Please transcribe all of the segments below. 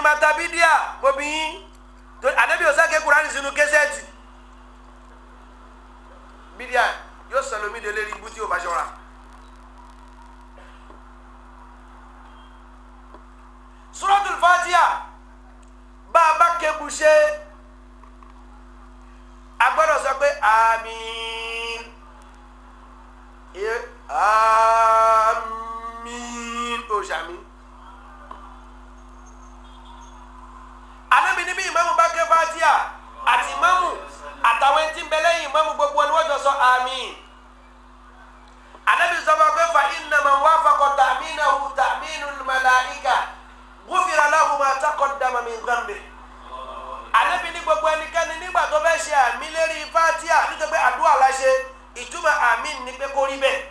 máa ta bídíà mobi yín tó ànábì òsàké kurani sínú kẹsẹ́ẹ̀tì bídíà yóò sọlómi délé rí ibú tí o bá ṣọ́ra. suratul fatiha bá a bá kébu ṣe a gbọ́dọ̀ sọ pé àmín Ẹ- àmín o ṣàmì. Ànábì níbi ìmáàmù bá ké fatiha àti ìmáàmù àtàwọn ẹni tí ń bẹ lẹ́yìn ìmáàmù gbogbo wọn ni wọ́n jọ sọ àmín. Ànábì sọ fún wa pé fa inna man wafaqa ta'minahu ta'minul malaika ghufira lahu ma taqaddama min dhanbihi ànábi ní gbogbo ẹnikẹ́ni nígbà tó fẹ́ ṣe àmì lérí fatia nítorí pé àdúrà la ṣe ìtumọ̀ àmì ní pé kó rí bẹ́ẹ̀.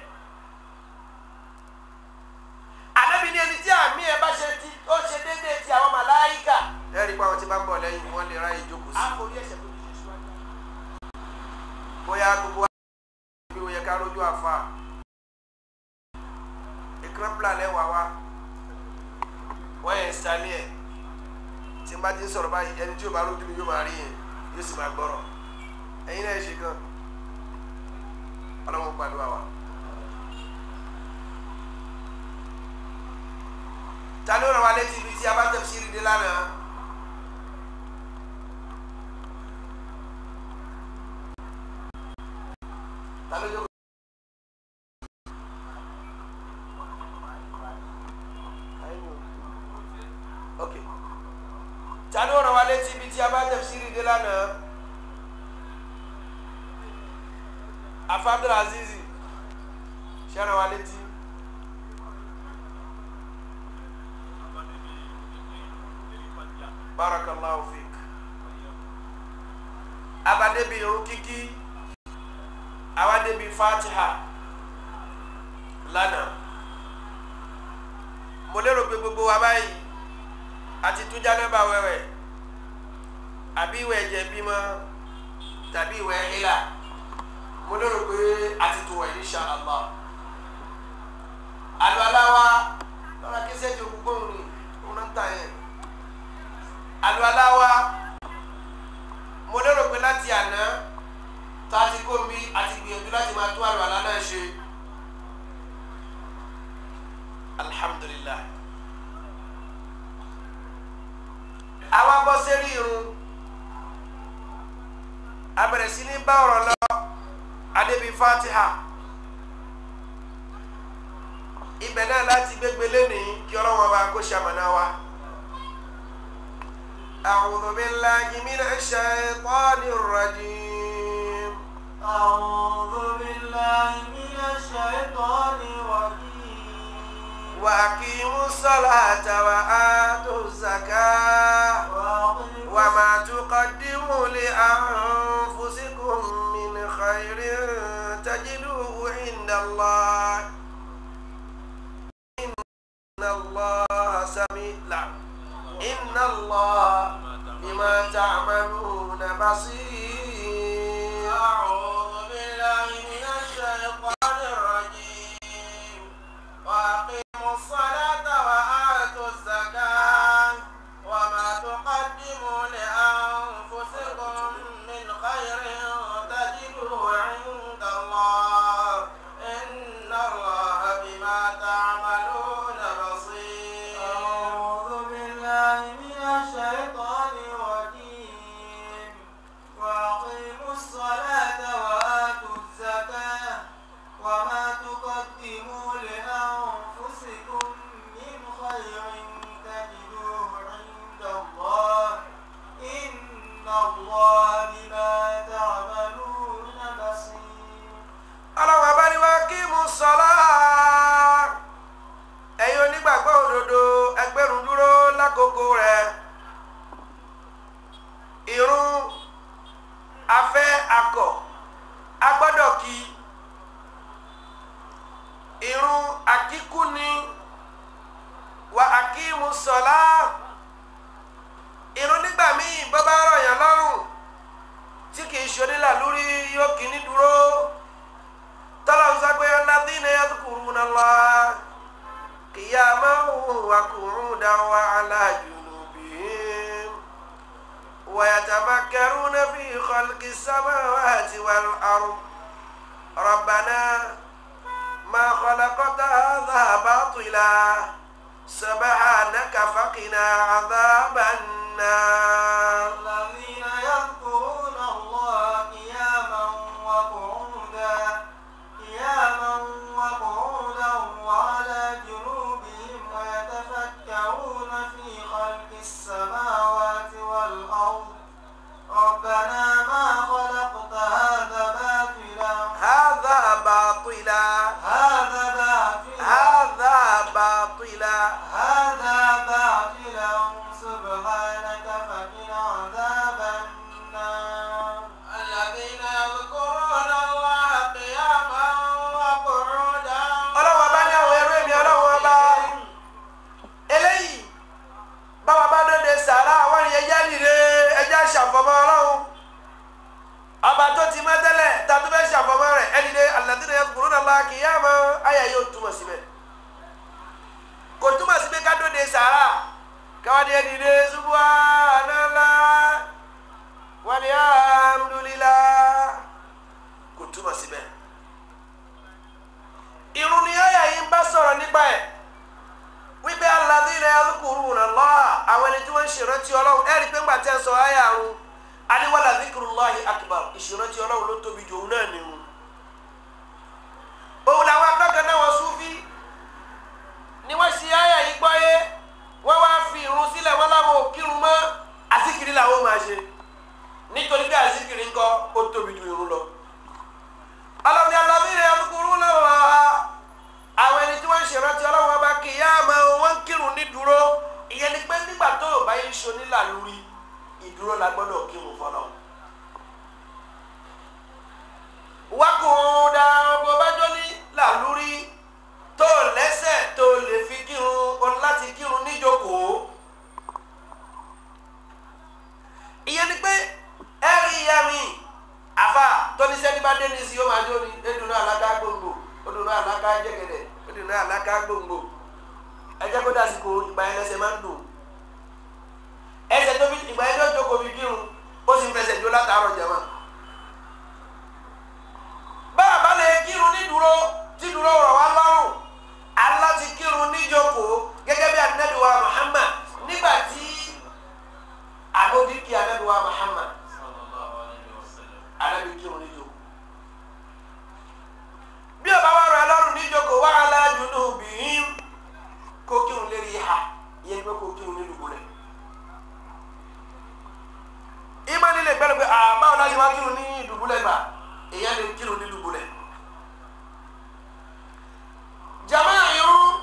ànábi ní ẹni tí àmì ẹ bá ṣe ti ó ṣe déédéé ti àwọn màláìkà. lẹ́rìí pé àwọn tí bá ń bọ̀ lẹ́yìn wọ́n lè ráyè jókòó sí. àforí ẹ̀ṣẹ̀ tó ti ṣe síwájú. bóyá gbogbo wa bí o yẹ ká rójú àfa ìkírọ́pìlà lẹ́wàá wa wọ́n yẹn sálẹ̀ ẹ̀ tí n bá ti ń sọ̀rọ̀ báyìí ẹni tí yóò bá lójú mi yóò máa rí yẹn yóò sì máa gbọ́rọ̀ ẹ̀yin náà ṣe gan ọlọ́run gbàdúrà wa. ta ló ràn wá létí ibi tí a bá tẹ̀ sí ìrìndé lánàá. ta ló jókòó. ok ta ló ràn wá létí ibi tí a bá tẹ̀ sí ìrìndé lánàá. afa abdulazizi ṣe ràn wá létí. barakallahu fik abadebi irun kíkí awadebi fatiha lánàá mo lérò pé gbogbo wa báyìí àti tún jánábà wẹ̀wẹ̀ àbí ìwẹ̀ ẹ̀jẹ̀ bímọ tàbí ìwẹ̀ ìlà mo lérò pé àti tún wẹ̀ insha Allah àlọ́ aláwa lọ́la kí sẹ́jọ́ gbogbo òun ni òun náà ń tà yẹn àlùwàlá wa mo lérò pé láti àná tá a ti kó mi àti gbìyànjú láti máa tún àlùwàlá náà ṣe alhamdulilayi àwa bọ́ sẹ́rí irun a bẹ̀rẹ̀ sí ní bá ọ̀rọ̀ lọ adébí fatiha ibẹ̀ náà láti gbégbé lẹ́nìí kí ọlọ́wọ́n bá kó ṣamọ̀nà wa. أعوذ بالله من الشيطان الرجيم أعوذ بالله من الشيطان الرجيم وأقيموا الصلاة وآتوا الزكاة وأقيموا وما تقدموا لأنفسكم من خير تجدوه عند الله إن الله سميع لا إن الله بما تعملون بصير أعوذ بالله من الشيطان الرجيم وأقيموا الصلاة وآتوا الزكاة وما تقدموا لأنفسكم من خير تجدوه عند الله إن الله بما تعملون بصير أعوذ بالله من الشيطان الرجيم وأقيموا الصلاة وآتوا الزكاة وما تقدموا لأنفسكم من خير تجدوه عند الله إن الله بما تعملون بصير ọlọ́run abániwá kí mú sọ́lá ẹ̀yin onígbàgbọ́ òdodo ẹgbẹ́rún dúró lákòókò rẹ̀ irun afẹ́ akọ̀ agbọ́dọ̀ kí irun akíkú ni wà akímú sọ́lá irun nígbà míì bọ́ bá rọ̀yàn lọ́rùn tí kì í ṣonílà lórí yóò kí ní dúró tọ́lọ́n sọ pé alladhina yadhkuruna Allah qiyaman wa qu'udan wa ala junubihim ويتفكرون في خلق السماوات والأرض ربنا ما خلقت هذا باطلا سبحانك فقنا عذاب النار الذين يذكرون الله قياما وقعودا قياما وقعودا وعلى جنوبهم ويتفكرون في خلق السماوات والأرض ربنا ما خلقت هذا باطلا هذا باطلا هذا باطلا هذا باطلا هذا باطلا سبحانك فقنا عذاب النار الذين يذكرون الله قياما وقعودا ọlọ́wọ́ bá ní àwọn ẹrú èmi ọlọ́wọ́ bá eléyìí báwa bá dóde sàrà àwọn ènìyàn ẹja nìre ẹja ṣàfọmọ ọlọ́run ọba tó ti mọ́ tẹ́lẹ̀ tá a tó fẹ́ ṣàfọmọ rẹ̀ ẹni dé alladhina yadhkuruna Allaha qiyaman àyà yóò túmọ̀ síbẹ̀ kò túmọ̀ síbẹ̀ ká dóde sàrà káwádìí ẹni dé subhanallah walhamdulillah kò túmọ̀ síbẹ̀ irun ni àyà yìí ń bá sọ̀rọ̀ nípa ẹ̀ wípé alladhina yadhkuruna Allah àwọn ẹni tí wọ́n ń ṣèrántí ọlọ́run ẹ̀rí pé ńgbà tí ẹ sọ àyà àrùn aliwala dhikrullahi akbar ìṣèrántí ọlọ́run ló tóbi jù òun náà nìhun òun làwọn akẹ́kọ̀ọ́ náà wọ́n súnfí ni wọ́n ṣe àyà yìí gbọ́ yé wọ́n wá fi irun sílẹ̀ wọ́n láwọn ò kírun mọ́ àzíkiri làwọn máa ṣe nítorí pé àzíkiri ńkọ́ ó tóbi ju irun lọ ọlọ́run alladhina yadhkuruna Allah àwọn ẹni tí wọ́n ń ṣèrántí ọlọ́run ọba kìyàmá wọ́n ń kírun ní dúró ìyẹn ni pé nígbà tó o bá yẹ ṣonílà lórí ìdúró la gbọ́dọ̀ kírun fọlọ́ wákùn dáa bó bá jó ní làlúrí tó o lẹ́sẹ̀ tó o lè fi kírun o ní láti kírun níjókòó ìyẹn ni pé ẹ rí ìyá mi àfa tóní sẹ́ni bá dé ní sí yóò máa jó ni edunu alaka gbòǹgbò odunu alaka jẹ́gẹ̀dẹ̀ odunu alaka gbòǹgbò ẹjẹ́ kó dásìkò ìgbà yẹn lẹ́sẹ̀ máa ń dùn ẹsẹ̀ tó fi ìgbà yẹn tó jókòó fi kírun ó sì ń fẹsẹ̀ jó látàárọ̀ jẹ̀mọ́ báà bá lè kírun ní dúró tí dúró rọ̀ wá lọ́rùn aláti kírun níjókòó gẹ́gẹ́ bí anabi wa Muhammad nígbà tí àmójúkì anabi wa Muhammad anabi kírun níjókòó bí o bá wà rọ ẹlọ́run níjókòó wà á lájú ní obìnrin kó kírun lérí ìhà ìyẹn ni pé kó kírun nílùú rẹ̀ ìmọ̀ nílé gbẹ́rù pé àbáwọn náà ṣe wá kírun ní ìdùbúlẹ̀ gbà èèyàn lè kírun ní ìdùbúlẹ̀ jama irun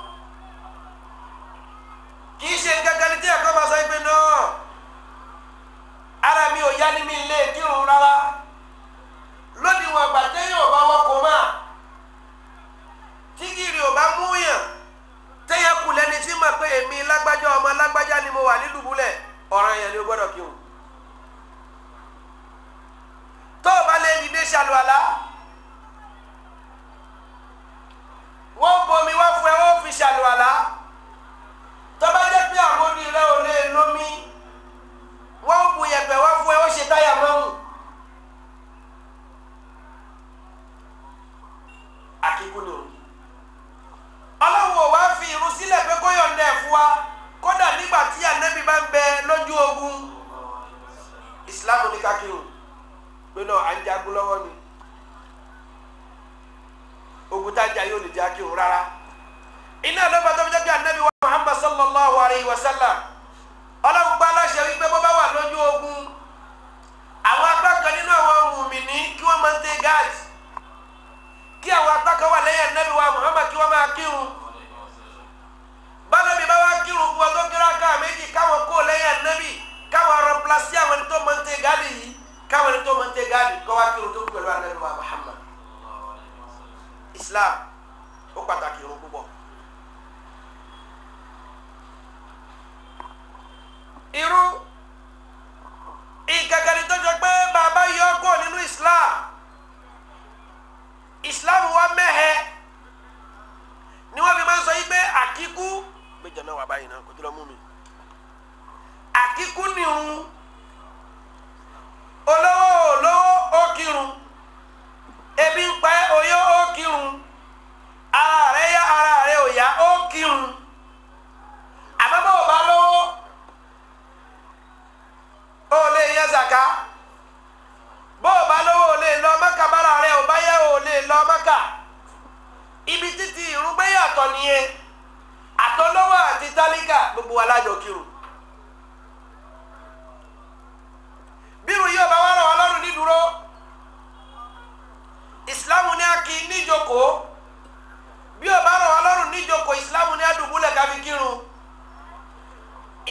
kì í ṣe gẹ́gẹ́ ní tí ẹ̀kọ́ máa sọ pé náà ara mi ò yá ní mi lè kírun rárá lónìí wọn gbà téèyàn ò bá wọkọ̀ máa tí gìrì ò bá múyàn téèyàn kù lẹ́ni tí mọ̀ pé èmi lágbájá ọmọ lágbájá ni mo wà ní dùbúlẹ̀ ọ̀ràn yẹn ni o gbọ́dọ̀ kírun tó o bá lè dìde ṣàlùwàlá wọ́n bomi wá fún ẹ wọ́n fi ṣàlùwàlá tó bá jẹ́ pé àmódi rẹ ò lè lómi wọ́n bu yẹ̀pẹ̀ wá fún ẹ wọ́n ṣe táyà mọ́mù àkíkú ni o ọlọ́run ò wá fi irun sílẹ̀ pé kó yọ̀ǹda ẹ̀ fún wa kódà nígbà tí ànábì bá ń bẹ lójú ogun ìsìlámù ní kákírun pé náà à ń jagun lọ́wọ́ ni ogun tá a jà yóò lè jẹ́ akírun rárá iná ló bá tó fi jẹ́ pé ànábì wa Muhammad sallallahu alayhi wa sallam ọlọ́run gba aláṣẹ wípé bó bá wà lójú ogun àwọn apá kan nínú àwọn mùmìnì kí wọ́n máa ń tẹ gáàsì kí àwọn apá kan wà lẹ́yìn ànábì wa Muhammad kí wọ́n máa kírun bánabi bá wá kírun fún ọtọ́ kíráká méjì káwọn kó lẹ́yìn ànábì káwọn rọpilasi àwọn ẹni tó máa ń tẹ gáàdì yìí káwọn ẹni tó máa ń tẹ gáàdì kọ́ wá kírun tó kú pẹ̀lú ànábì wa Muhammad Islam ó pàtàkì irun púpọ̀. irú ìkàkàrí tó jọ pé bàbá yọ kó nínú islam islam wa mẹ́hẹ ni wọ́n fi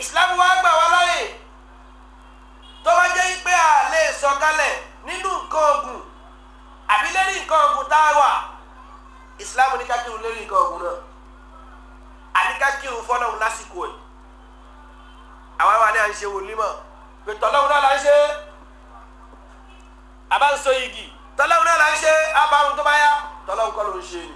islam wa gbà wá láyè tó bá jẹ́ pé a lè sọ̀kalẹ̀ nínú nǹkan ogun àbí lérí nǹkan ogun tá a wà islam ní ká kírun lérí nǹkan ogun náà àní ká kírun fọlọ́run lásìkò ẹ̀ àwa wà ní à ń ṣe wòlímọ̀ pé tọ́lọ́run náà là ń ṣe àbá ń so igi tọ́lọ́run náà là ń ṣe àbárun tó bá yá tọ́lọ́run kọ́ ló ń ṣe ni.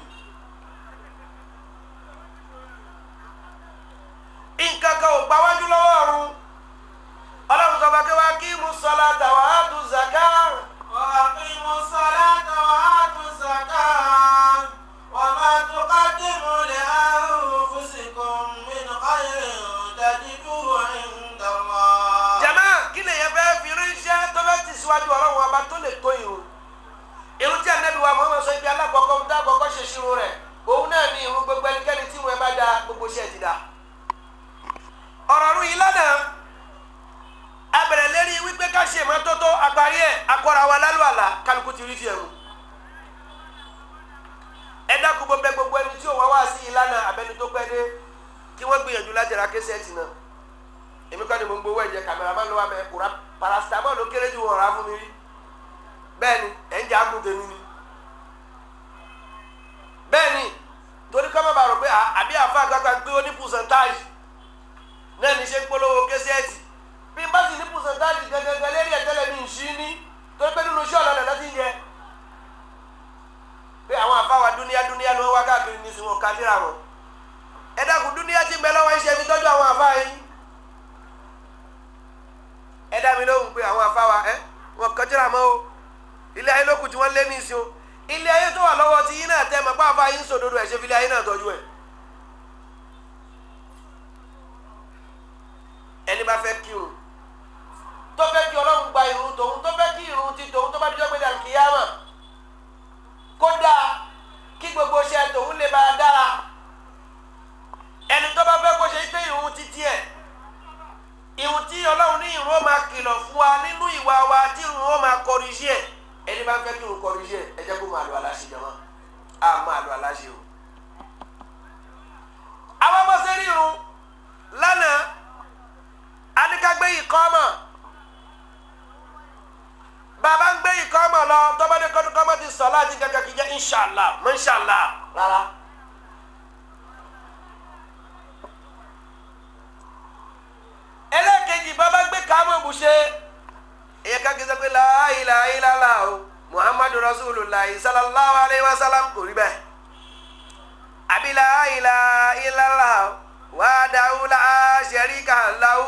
nǹkan kan ò gbáwájú lọ́wọ́ ọ̀run ọlọ́run sọ fún wa kí mú sọlá tàwa á tún zaka. وأقيموا الصلاة وآتوا الزكاة وما تقدموا لأنفسكم من خير تجدوه عند الله jama kí lè yẹ fẹ́ fi ránṣẹ́ tó fẹ́ ti síwájú ọlọ́run ọba tó lè tó irun irun tí anabi wa Muhammad sọ ibi alákọ̀ọ́kọ́ ń dá àkọ́kọ́ ṣe ṣírun rẹ̀ òun náà ní irun gbogbo ẹnikẹ́ni tí irun ẹ bá da gbogbo iṣẹ́ ti da ọ̀rọ̀ ọ̀run yìí lánàá abẹ̀rẹ̀ lérí wípé ká ṣe ìmọ́tótó àgbáyé ẹ̀ akọ́ra wa lálùwàlà kálukú ti rí tiẹ̀ mu ẹ dákun gbogbo gbogbo ẹni tí òun wá wá sí ìlànà abẹni tó pẹ́ dé kí wọ́n gbìyànjú láti ra késẹ́ẹ̀tì náà èmi kọ́ ni mo ń gbowó ẹ̀jẹ̀ kàmẹ́rámà ló wà mẹ́ kura paracetamol ló kéré ju wọn rà fún mi rí bẹ́ẹ̀ ni ẹ̀ ń jẹ́ àgùn tèmi ni bẹ́ẹ̀ ni torí kọ́ mọ̀ bá rò pé àbí àfa àgbàgbà ń pé ó ní percentage náà ní ṣe ń polówó késẹ́ẹ̀tì bí n bá sì ní percentage gẹ́gẹ́gẹ́ lérí ẹ̀tẹ́lẹ̀ mi ń ṣí ní torí pé nínú iṣẹ́ ọ̀làlẹ̀ lọ́tí ń jẹ pé àwọn àfáwà dúníyá dúníyá ló wá káàkiri ní sinwó kájíra wọn ẹ dákun dúníyá ti ń bẹ lọ́wọ́ iṣẹ́ fi tọ́jú àwọn àfáà yìí ẹ dá mi lóhùn pé àwọn àfáwà ẹ wọn kájíra mọ́ o ilé ayé lókùn tí wọ́n lé ní ìsìn o ilé ayé tó wà lọ́wọ́ ti yín náà tẹ́ mọ̀ pé àfáà yín sòdodo ẹ̀ ṣe fi ilé ayé náà tọ́jú ẹ̀ ẹni bá fẹ́ kírun tó fẹ́ kí ọlọ́run gba irun tòun tó fẹ́ kí irun ti tòun tó bá dijọ́ gbé dàrú kìyàmà kódà kí gbogbo iṣẹ́ tòun lè máa dára ẹni tó bá fẹ́ kó ṣe pé irun ti tiẹ̀ irun tí ọlọ́run ní irun ó máa kìlọ̀ fún wa nínú ìwà wa tí irun ó máa kọrìṣì ẹ̀ ẹni bá fẹ́ kí irun kọrìṣì ẹ̀ ẹ jẹ́ kó máa lo aláṣẹ jẹ́ wọn á máa lo aláṣẹ o. àwọn ọmọ sẹ́rí irun lánàá adikagbé ìkọ́mọ̀ bàbá ń gbé ìkọ́mọ̀ lọ tọ́mọdé kọ́mọ̀ ti sọ láti gẹ́gẹ́ kí jẹ́ inṣàlá mọ́ṣàlá rárá. ẹlẹ́ẹ̀kejì bàbá gbé kámọ̀ bùṣe èyí ká kí n sọ pé la ilaha illallah o muhammadu rasulullah sallallahu alayhi wa sallam kò rí bẹ́ẹ̀ àbí la ilaha illallah wahdahu la sharika lahu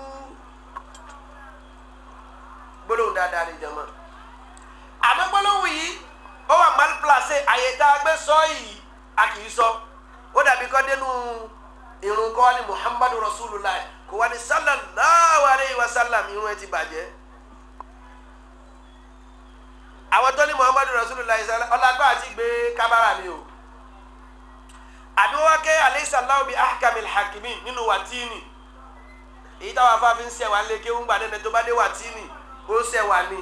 gbólóhùn dáadáa ni jama àmọ́ gbólóhùn yìí ó wà mal placé àyè tá a gbé sọ yìí a kì í sọ ó dàbí kọ́ dénú irun kọ́ ni muhammadu rasulullah kò wá ní sallallahu alayhi wa sallam irun ẹ ti bàjẹ́ àwọn tó ní muhammadu rasulullah ọlágbá àti gbé kábàrà ni o àbí wọ́n ké aleyhisalaam bi ahkamil hakimin nínú wàtíìnì èyí táwọn afáfin ń sẹ̀wá lé kéwù ń gbà nínú tó bá dé wàtíìnì ó sẹ̀wá ni.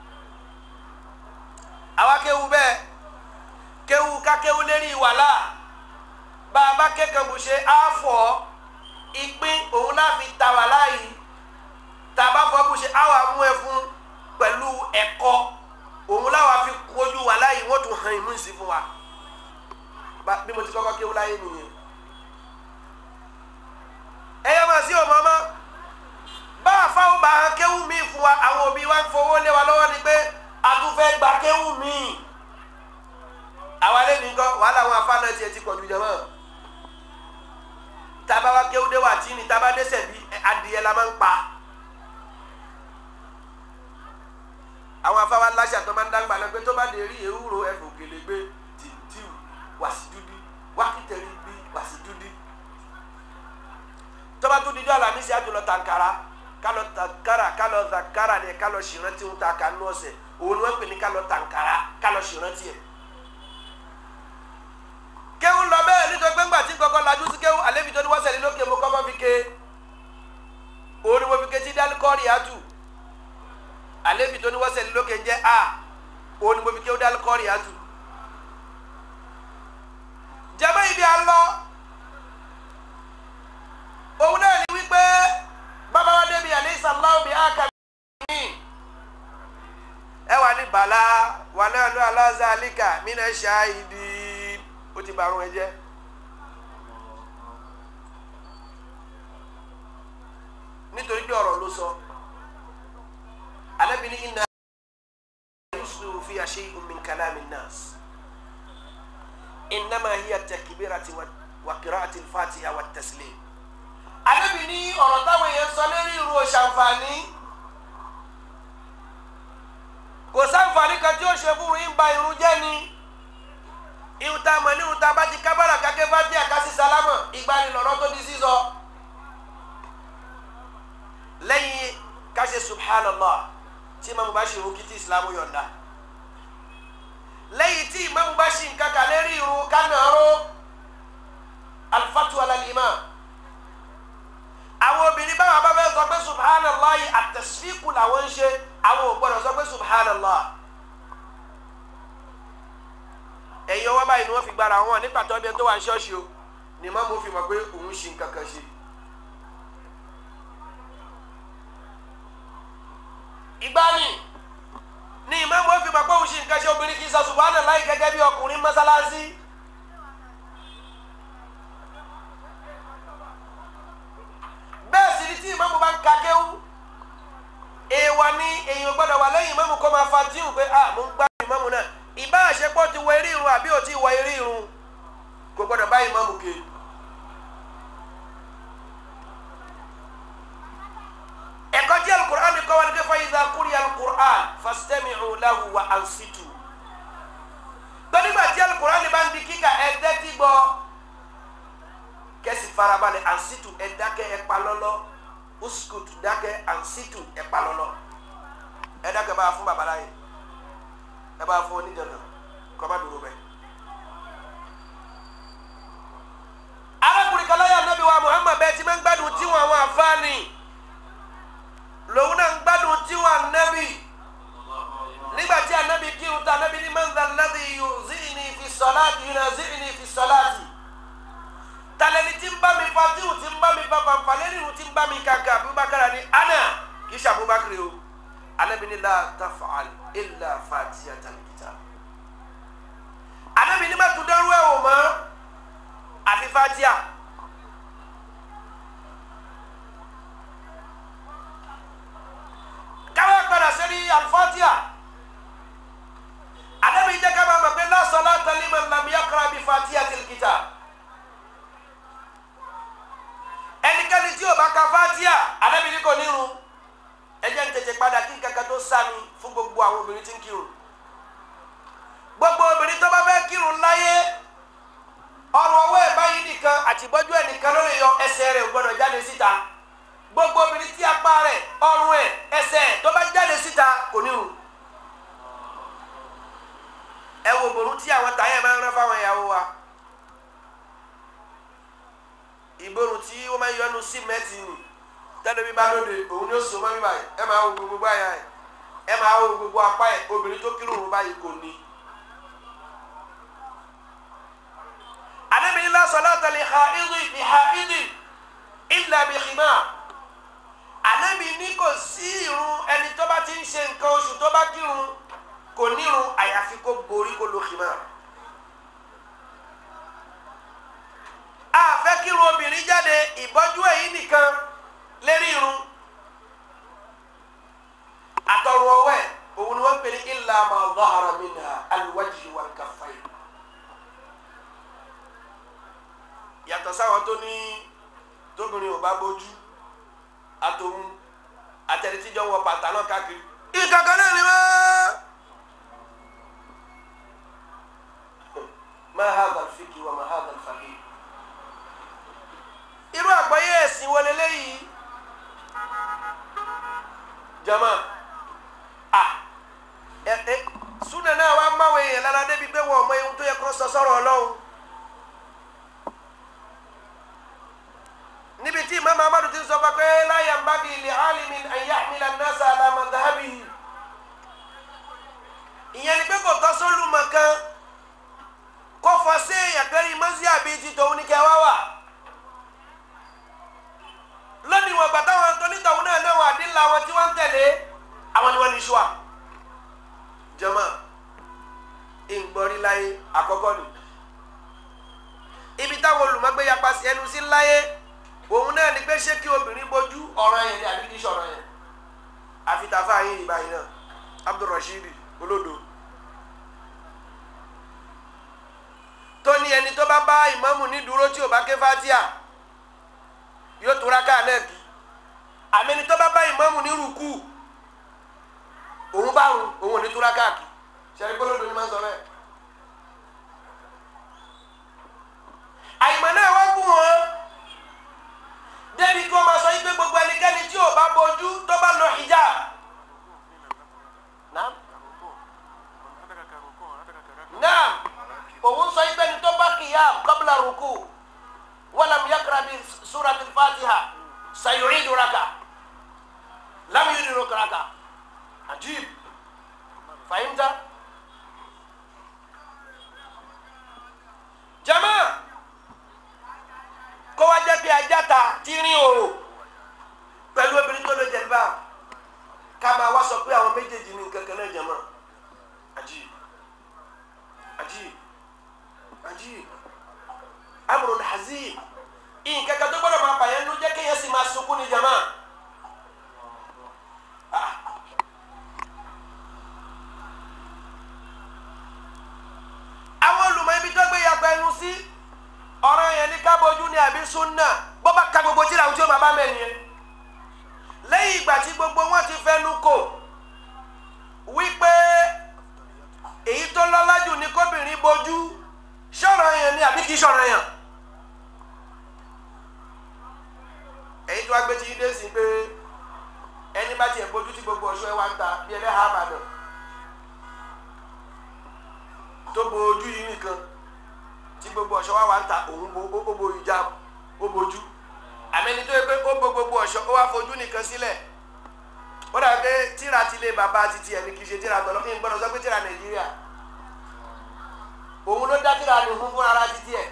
àwa kéwù bẹ́ẹ̀ kéwù ká kéwù lérí wàhálà bá a bá kékan bù ṣe á fọ̀ ìpín òun náà fi ta wàhálà yìí tá a bá fọ́ bù ṣe á wà mú ẹ fún pẹ̀lú ẹ̀kọ́ òun láwa fi kojú wàhálà yìí wọ́n tún hàn ìmú ìsìn fún wa bí mo ti kọ́kọ́ kéwú láyé nìyẹn. ẹ yẹ máa sí ọmọ ọmọ bá a fáwọn bá a kéwú mi fún wa àwọn òbí wa ń fowó lé wa lọ́wọ́ ni pé a tún fẹ́ gba kéwú mi. àwa lé ní kọ́ wàhálà àwọn afáàná tiẹ̀ ti pọ̀jù jẹ́ mọ́. tába wa kéwú dé wà tí ni tába dẹ́sẹ̀ bí adìyẹ la máa ń pa. àwọn afáwa láṣà tó máa ń dágbà náà pé tó bá dé rí ewúro ẹ̀fọ́ òkèlè gbé tìǹtìù wasidudi wakitẹri bi wasidudi tọba tó dijọ́ alamisi àtúlọ̀ tankara kálọ̀ tankara kálọ̀ zakara ni kálọ̀ sìrántí ń ta kanú ọ̀sẹ̀ òun ni wọ́n pè ní kálọ̀ tankara kálọ̀ sìrántí ẹ̀. kéwù lọ bẹ́ẹ̀ nítorí pé ńgbà tí kọ́kọ́ lajú sí kéwù àlébi tó ní wọ́n sẹ̀lẹ̀ lókè mo kọ́kọ́ fi ké òun ni mo fi ké tí dálí kọ́ọ̀rì àtù àlébi tó ní wọ́n sẹ̀lẹ̀ lókè ń jẹ́ a òun ni mo fi ké dálí kọ́ọ̀rì àtù jama ibi alọ òun náà ni wípé ala zalika mina shahidin ó ti bàrún ẹ jẹ́. nítorí pé ọ̀rọ̀ ló sọ Ànábì ní inna yuslu fi shay'un min kalami nas innama hiya takbirati wa qira'ati al-fatiha wa taslim. Ànábì ní ọ̀rọ̀ táwọn èèyàn sọ lérí irú òṣàǹfààní kò sáǹfààní kan tí ó ṣe fún yín ba irun jẹ́ ni irun tá a mọ̀ ní irun tá a bá ti kábàrà kákẹ́ bá díẹ̀ ká sí sálámọ̀ ìgbanilọ̀rọ̀ tó di sísọ lẹ́yìn ká ṣe subhanallah tí imaamu bá ṣe irun kí tí ìsìlámù yọ̀ǹda lẹ́yìn tí imaamu bá ṣe nǹkan kan lérí irun kánàáró alifatu alalima àwọn obìnrin báwa bá fẹ́ sọ pé subhanallah àtẹ̀sífìkù làwọn ń ṣe àwọn ò gbọ́dọ̀ sọ pé subhanallah ẹ̀yin ọwọ́ báyìí ni wọ́n fi gbára wọn nípa tó ọdẹ tó wà ní ṣọ́ọ̀ṣì o ni imaamu fi mọ̀ pé òun ṣe nǹkan kan ṣe. ìgbani ni ìmáàmù ó fi mọ̀ pé òun ṣe nǹkan ṣe obìnrin kì í sọ subhanallah gẹ́gẹ́ bí ọkùnrin mọ́sálásí. bẹ́ẹ̀ sì ni tí ìmáàmù bá ń ka kéwú èèwọ̀ ni èèyàn gbọ́dọ̀ wà lẹ́yìn ìmáàmù kó máa fa tíhùn pé a mò ń gbá ìmáàmù náà ìbá àṣepọ̀ ti wọ eré irun àbí ò tí ì wọ eré irun kò gbọ́dọ̀ bá ìmáàmù ké. ẹ̀kọ́ tí alukur'an ni kọ́ wa ni kí fa idha quriya alukur'an fastami'u lahu wa ansitu. gbẹ́dígbà tí alukur'an ni bá ń di kíkà ẹ̀ tẹ́tí gbọ́ kẹ́sì farabalẹ̀ ansitu ẹ̀ dákẹ́ ẹ̀ pa lọ́lọ́ uskut dákẹ́ ansitu ẹ̀ pa lọ́lọ́ ẹ̀ dákẹ́ bá a fún babaláyé ẹ̀ bá a fún onídàáná kọ́ má dúró bẹ́ẹ̀. arákùnrin kan láyà nàbí wa Muhammad bẹ́ẹ̀ tí máa ń gbádùn tiwọn àwọn àfáàní lòun náà ń gbádùn tiwọn ànábì nígbà tí ànábì kírun tá ànábì ní man dhal ladhi yuzi'ni fi salati yunazi'ni fi salati talẹni tí ń bá mi fa tíwù tí ń bá mi fa fanfa lẹ́nu tí ń bá mi kàkà Abubakar ni ana kì í ṣe Abubakar o ànábì ní la taf'al illa fatihatal kitab ànábì ní má tún dẹ́rú ẹ̀ wò mọ́ àfi fatia. káwé padà sẹ́ni alifatia ànábì jẹ́ ká máa mọ̀ pé la salata liman lam yaqra bi fatihatil kitab. ẹnikẹ́ni tí o bá ka fatia ànábì ní kò nírun ẹ jẹ́ n tètè padà kí nǹkan kan tó sami fún gbogbo àwọn obìnrin tí ń kírun gbogbo obìnrin tó bá fẹ́ kírun láyé ọrùn ọwọ́ ẹ̀ báyìí nìkan àtìbọ́jú ẹ̀ nìkan ló lè yọ ẹsẹ̀ rẹ̀ ò gbọ́dọ̀ jáde síta gbogbo obìnrin tí apá rẹ̀ ọrùn ẹ̀ ẹsẹ̀ ẹ̀ tó bá jáde síta kò nírun ẹ wo bòrún tí àwọn táyà máa ń rán fáwọn ìyàwó wa ìborùn tí wọ́n máa ń yọnu símẹ́ǹtì nì tẹ́lẹ̀ bí bá lóde òun ni ó so mọ́ mi báyìí ẹ máa wo gbogbo báyà ẹ ẹ máa wo gbogbo apá ẹ obìnrin tó kírun òun báyìí kò ní. anabi la salata li haidi bi haidi illa bi khimar anabi ní kò sí irun ẹni tó bá ti ń ṣe nǹkan oṣù tó bá kírun kò nírun àyàfi kó borí kó lo khimar. a fẹ́ kírun obìnrin jáde ìbọ́jú èyí nìkan lérí irun àtọ̀rọ̀ ọwẹ́ òun ni wọ́n pè ní illa ma zahara minha alwajhi wal kaffayn. yàtọ̀ sáwọn tó ní tóbìnrin ò bá bójú àtòun àtẹnitíjọ wọ pàtàlọ́ káàkiri. ìkàkọ́ náà ni wọ́n. ma hadha al-fiqh wa ma hadha al-faqih. irú àgbáyé ẹ̀sìn wọlé léyìí. jama a ẹ ẹ súnà náà wàá máwèé yẹn lára débi pé wọn ò mọ ohun tó yẹ kó sọ sọ̀rọ̀ Ọlọ́run. níbi tí imam amadu ti sọ pé la yanbaghi li alimin an yahmila an-nasa ala madhhabihi ìyẹn ni pé kò tọ́ sólùmọ̀ kan kó fọ sí èèyàn kẹrin mọ́sí àbí ti tòun ní kẹwàá wà lónìí wọn gbàtà wọn tó nítòun náà náà wọn àdínlá wọn tí wọn ń tẹ̀lé àwọn ni wọn ní ṣùà jama. ìgbọ́rí láyé àkọ́kọ́ ni ibi táwọn olùmọ̀gbé yapa sí ẹnu sí láyé òun náà ni pé ṣé kí obìnrin bójú ọ̀rọ̀ yẹn ni àbí kí sọ̀rọ̀ yẹn àfitàfà yín ìbáyìí náà Abdulrasheed olódo tó ní ẹni tó bá bá ìmáàmù ní dúró tí ò bá ké fatia yóò tó rákà náà kí àmì ẹni tó bá bá ìmáàmù ní rúkú òun bá òun òun ò ní tó rákà kí sẹ́ni gbọ́dọ̀ ni máa ń sọ bẹ́ẹ̀. àìmọ̀ náà wá gùn wọn débi kí wọ́n máa sọ yí pé gbogbo ẹnikẹ́ni tí ò bá bojú tó bá lọ hijab. Naam. Naam òun sọ yí pé ní tó bá qiyam qabla ruku walam yaqra bi surati al-fatiha sayu'idu raka lam yu'idu raka ajib fahimta. jama kó wá jẹ́ pé ajáta tí rin òrò pẹ̀lú obìnrin tó lè jẹ̀lbá ká máa wá sọ pé àwọn méjèèjì ní nǹkan kan náà jama ajib ajib ajib amrun hazin nǹkan kan tó gbọ́dọ̀ máa bàyẹn ló jẹ́ kéèyàn sì máa sunkún ní jama. Ah. àwọn olùmọ̀ ibi tó gbé yàgbẹ́ ẹnu sí ọ̀rọ̀ yẹn ní kábọ̀jú ní àbí súnà bó bá ka gbogbo tíra ojú bàbá mẹ́rin yẹn lẹ́yìn ìgbà tí gbogbo wọn ti fẹnu kò wípé èyí tó lọ́lá jù ní kóbìnrin bojú sọ̀rọ̀ yẹn ní àbí kì í sọ̀rọ̀ yẹn èyí tó wá gbé tí yín dé sí pé ẹni bá tiẹ̀ bojú tí gbogbo ọ̀ṣọ́ ẹ wá ń ta bí ẹlẹ́hàá àbàdàn tó bo ojú yìí nìkan tí gbogbo ọ̀ṣọ́ wa wà ń ta òun bo ó bo ìjà ó bojú àmẹ́ni tó yẹ pé ó bo gbogbo ọ̀ṣọ́ ó wá fojú nìkan sílẹ̀ ó dàbí pé tíra ti lé bàbá ti tiẹ̀ ní kì í ṣe tíra tọ́lọ́ kí n gbọ́dọ̀ sọ pé tíra nàìjíríà òun ló dá tíra ní fún fún ara ti tiẹ̀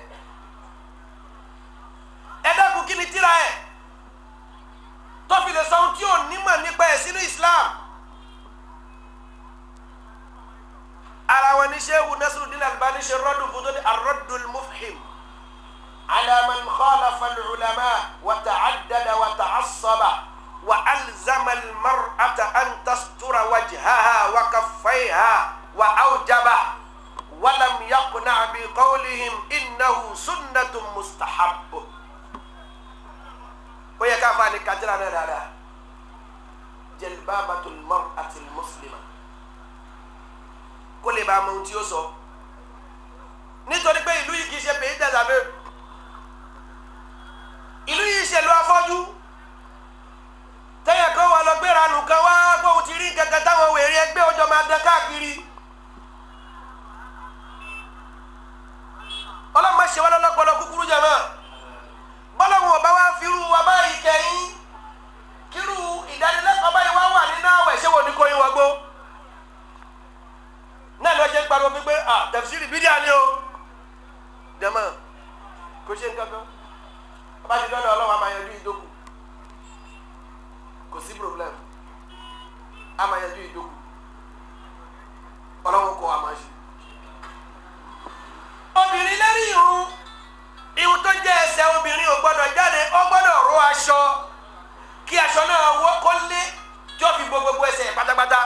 ẹ dákun kí ni tíra ẹ̀ tó fi lè sọ ohun tí ò nímọ̀ nípa ẹ̀ sínú Islam. ara wọn ní sehu Nasruddin Albani ṣe rọdùn fún tó ní arọdùn mufhim ala man khalafa al-ulama wa ta'addada wa ta'assaba wa alzama al-mar'ata an tastura wajhaha wa kaffayha wa awjaba wa lam yaqna' bi qawlihim innahu sunnatun mustahab ó yẹ ká fa ni kajira náà dáadáa jalbabatul mar'atil muslima kó lè bá a mọ ohun tí ó sọ nítorí pé ìlú yìí kì í ṣe pèyí dàdàbẹ ìlú yìí ṣèlú afọ́jú tẹ́yẹ̀ kan wà lọ gbéra nù kan wá gbóhùn ti rí kankan táwọn wèrè ẹgbẹ́ ọjọ́ máa dán káàkiri ọlọ́mọ ṣe wá lọ́lọ́pọ̀lọ́ kúkúrú jẹ̀mọ́ bọ́lọ́hùn ọba wa fi irú wa báyìí kẹ́yìn kírú ìdánilẹ́kọ̀ọ́ báyìí wá wà nínú àwẹ̀ ṣé wò ní kóyin wọgbó náà lọ jẹ́ ń pariwo pípé à tẹ̀síìrì bídíà ni o jẹ́mọ̀ kò ṣe nǹkan kan bá ti dọ́dọ̀ ọlọ́wọ́ a máa yanjú ìdókù kò sí problem a máa yanjú ìdókù ọlọ́wọ́ kọ́ a máa ṣe. obìnrin lérí irun irun tó jẹ́ ẹsẹ̀ obìnrin ò gbọ́dọ̀ jáde ó gbọ́dọ̀ ró aṣọ kí aṣọ náà wọ́ kó lé tí ó fi bo gbogbo ẹsẹ̀ pátápátá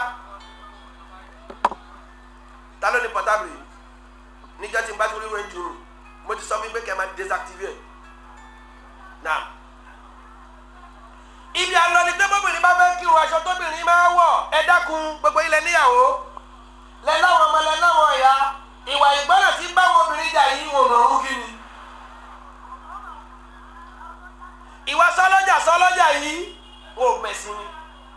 ta ló ní portable yìí níjọ́ tí n bá tó rí wẹ́n jùlọ mo ti sọ fún pé kẹ́ ẹ máa désactiver náà ibi àlọ́ ni pé bóbìnrin bá fẹ́ kírun aṣọ tóbìnrin máa wọ̀ ẹ dákun gbogbo ilẹ̀ níyàwó lẹ́láwọn ọmọ lẹ́láwọn ọ̀yà ìwà ìgbọ́nà tí báwọn obìnrin jà yìí wò mọ̀ ọ́n kí ni ìwà sọlọ́jà sọlọ́jà yìí wò mẹ̀sìn ni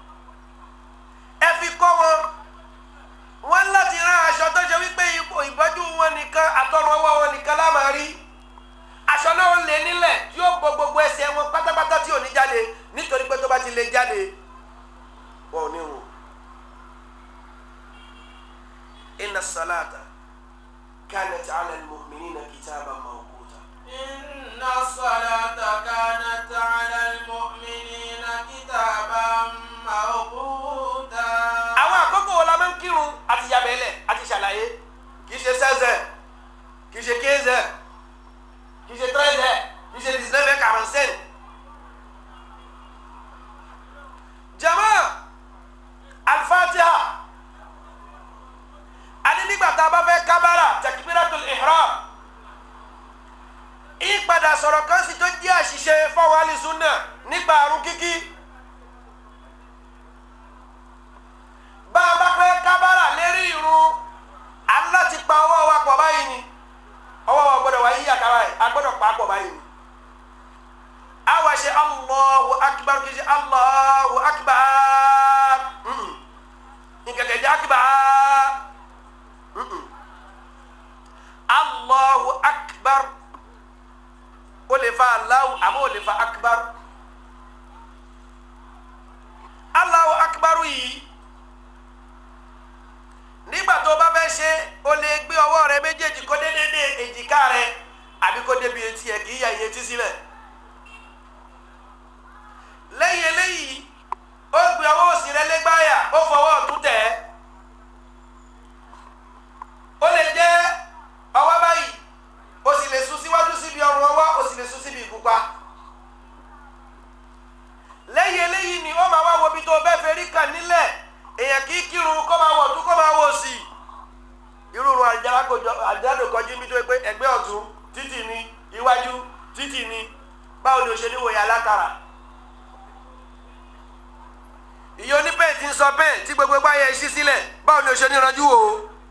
ẹ fi kọ́ wọn wọ́n láti rán aṣọ tó ṣe wípé ìbọ́jú wọn nìkan àtọrùn ọwọ́ wọn nìkan la máa rí aṣọ náà lè nílẹ̀ yóò bo gbogbo ẹsẹ̀ wọn pátápátá tí ò ní jáde nítorí pé tó bá ti lè jáde wọn ò ní rùn. inna salata kanat ala al-mu'minina kitaban mawquta. إن الصلاة كانت على المؤمنين كتابا موقوتا àwọn àkókò wo la máa ń kírun àti yabẹ́lẹ̀ àti ṣàlàyé kì í ṣe sẹ́sẹ̀ kì í ṣe kézẹ̀ kì í ṣe tẹ́sẹ̀ kì í ṣe dix-neuf quarante-cinq. jama alfatiha ani nígbà tá a bá fẹ́ kábàrà takbiratul ihram ìpadà sọ̀rọ̀ kan sì tó jẹ́ àṣìṣe fáwọn alìsúnà nípa àrùn kíkí bá a bá fẹ́ kábàrà lérí irun aláti pa ọwọ́ wa pọ̀ báyìí ni ọwọ́ wa gbọ́dọ̀ wá yí àkàrà ẹ̀ a gbọ́dọ̀ pa á pọ̀ báyìí ni awa ṣe allahu akbar kì í ṣe allahu akbar nkẹkẹ jẹ akbar allahu akbar o lè fa alahu àmọ́ o lè fa akbar allahu akbar yìí nígbà tó o bá fẹ́ ṣe o lè gbé ọwọ́ rẹ méjèèjì kó dédé èjìká rẹ àbí kó débi etí ẹ kì í yà iye tí sílẹ̀ lẹ́yìn eléyìí ó gbé ọwọ́ òsì rẹ lẹ́gbáyà ó fọwọ́ ọ̀tún tẹ̀ ẹ́ ó lè jẹ́ ọwọ́ báyìí ó sì lè sún síwájú síbi ọrùn ọwọ́ ó sì lè sún síbi ìgúnpá lẹ́yìn eléyìí ni ó máa wá wo ibi tó bẹ́ẹ̀ fẹ́ rí kàn nílẹ̀ èèyàn kì í kírun kó máa wọ̀ ọ̀tún kó máa wọ̀ sí irú irun àjálù kọjú níbi tó yẹ pé ẹgbẹ́ ọ̀tún títì ni iwájú títì ni báwo ni o ṣe ní wòye alákàrà ìyẹn oníbẹ̀ẹ́ ti ń sọ bẹ́ẹ̀ tí gbogbo ẹgbẹ́ ayẹ ṣí sílẹ̀ báwo ni o ṣe ní ranjú o.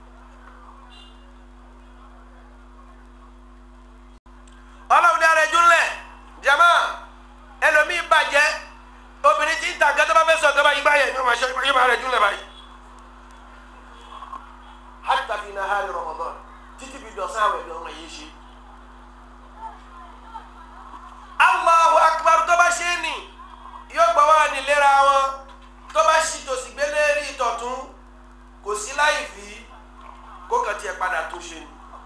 ọlọ́run ní ara ẹjú ńlẹ̀ jama ẹlòmíín bàjẹ́ obìnrin tí ń ta gẹ́gẹ́ bá fẹ́ sọ gẹ́gẹ́ bá yí báyẹ̀ yóò máa ṣe yóò máa rẹ̀ jú ńlẹ̀ báyìí. hatta fi nahari Ramadan títí fi dọ̀sán àwẹ̀ bí ọmọ yìí ṣe. Allahu akbar tó bá ṣe é nì yóò gbọ́ wá nílera wọn tó bá ṣì tòsí gbélé rí ìtọ̀tún kò sí láì fi kó kàn tiẹ̀ padà tó ṣe ni.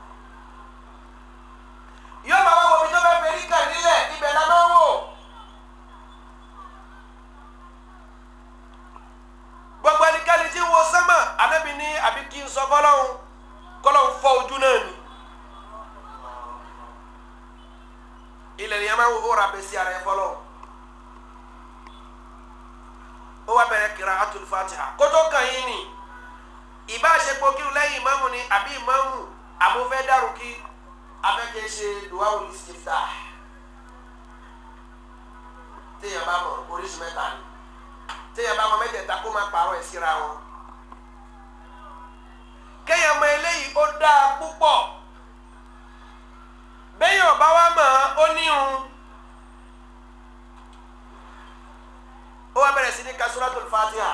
yóò máa wá wọbi tó bá fẹ́ rí kàn nílẹ̀ ibẹ̀ la máa ń wò. gbogbo ẹnikẹ́ni tí ń wo sánmà anábì ní àbí kí n sọ fọlọ́hún kọ́lọ́hún fọ́ ojú náà ni. ilẹ̀ ni a máa ń wò ó ra bẹ́ẹ̀ sí ara ẹ fọlọ́hún ó wá bẹ̀rẹ̀ qira'atul fatiha kótó kan yín ni ìbá àṣepọ̀ kírun lẹ́yìn ìmáàmù ni àbí ìmáàmù àbúfẹ́ dàrú kí afẹ́kẹ́ ṣe duwawul istiftah téèyàn bá mọ̀ oríṣi mẹ́ta ni téèyàn bá mọ̀ mẹ́tẹ̀ẹ̀ta kó máa pààrọ̀ ẹ̀ síra wọn kéèyàn mọ̀ eléyìí ó dáa púpọ̀ béèyàn bá wá mọ̀ ó níhun. ó wá bẹ̀rẹ̀ sí ní ka suratul fatiha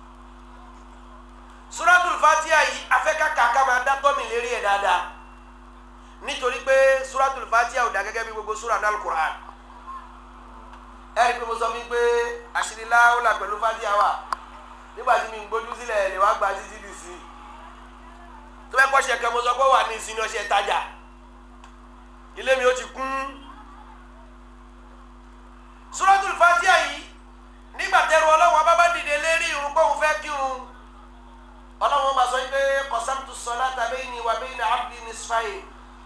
suratul fatiha yìí afẹ́kàkà ká máa dá tọ́mì lérí ẹ̀ dáadáa nítorí pé suratul fatiha ò dá gẹ́gẹ́ bí gbogbo sura náà Qur'an ẹ rí i pé mo sọ fún yín pé àṣírí láwùlà pẹ̀lú fatiha wà nígbà tí mi ń gbójú sílẹ̀ lè wá gba títí dì sí i tó bẹ́ẹ̀ kọ́ ṣe kẹ́ mo sọ pé wà ní ìsinmi ọṣẹ tajà ilé mi ó ti kún suratul fatiha yìí nígbà tẹ́rù ọlọ́run abábá dìde lérí irun kóhun fẹ́ kírun ọlọ́run máa sọ pé qasamtu salata bayni wa bayna abdi nisfayn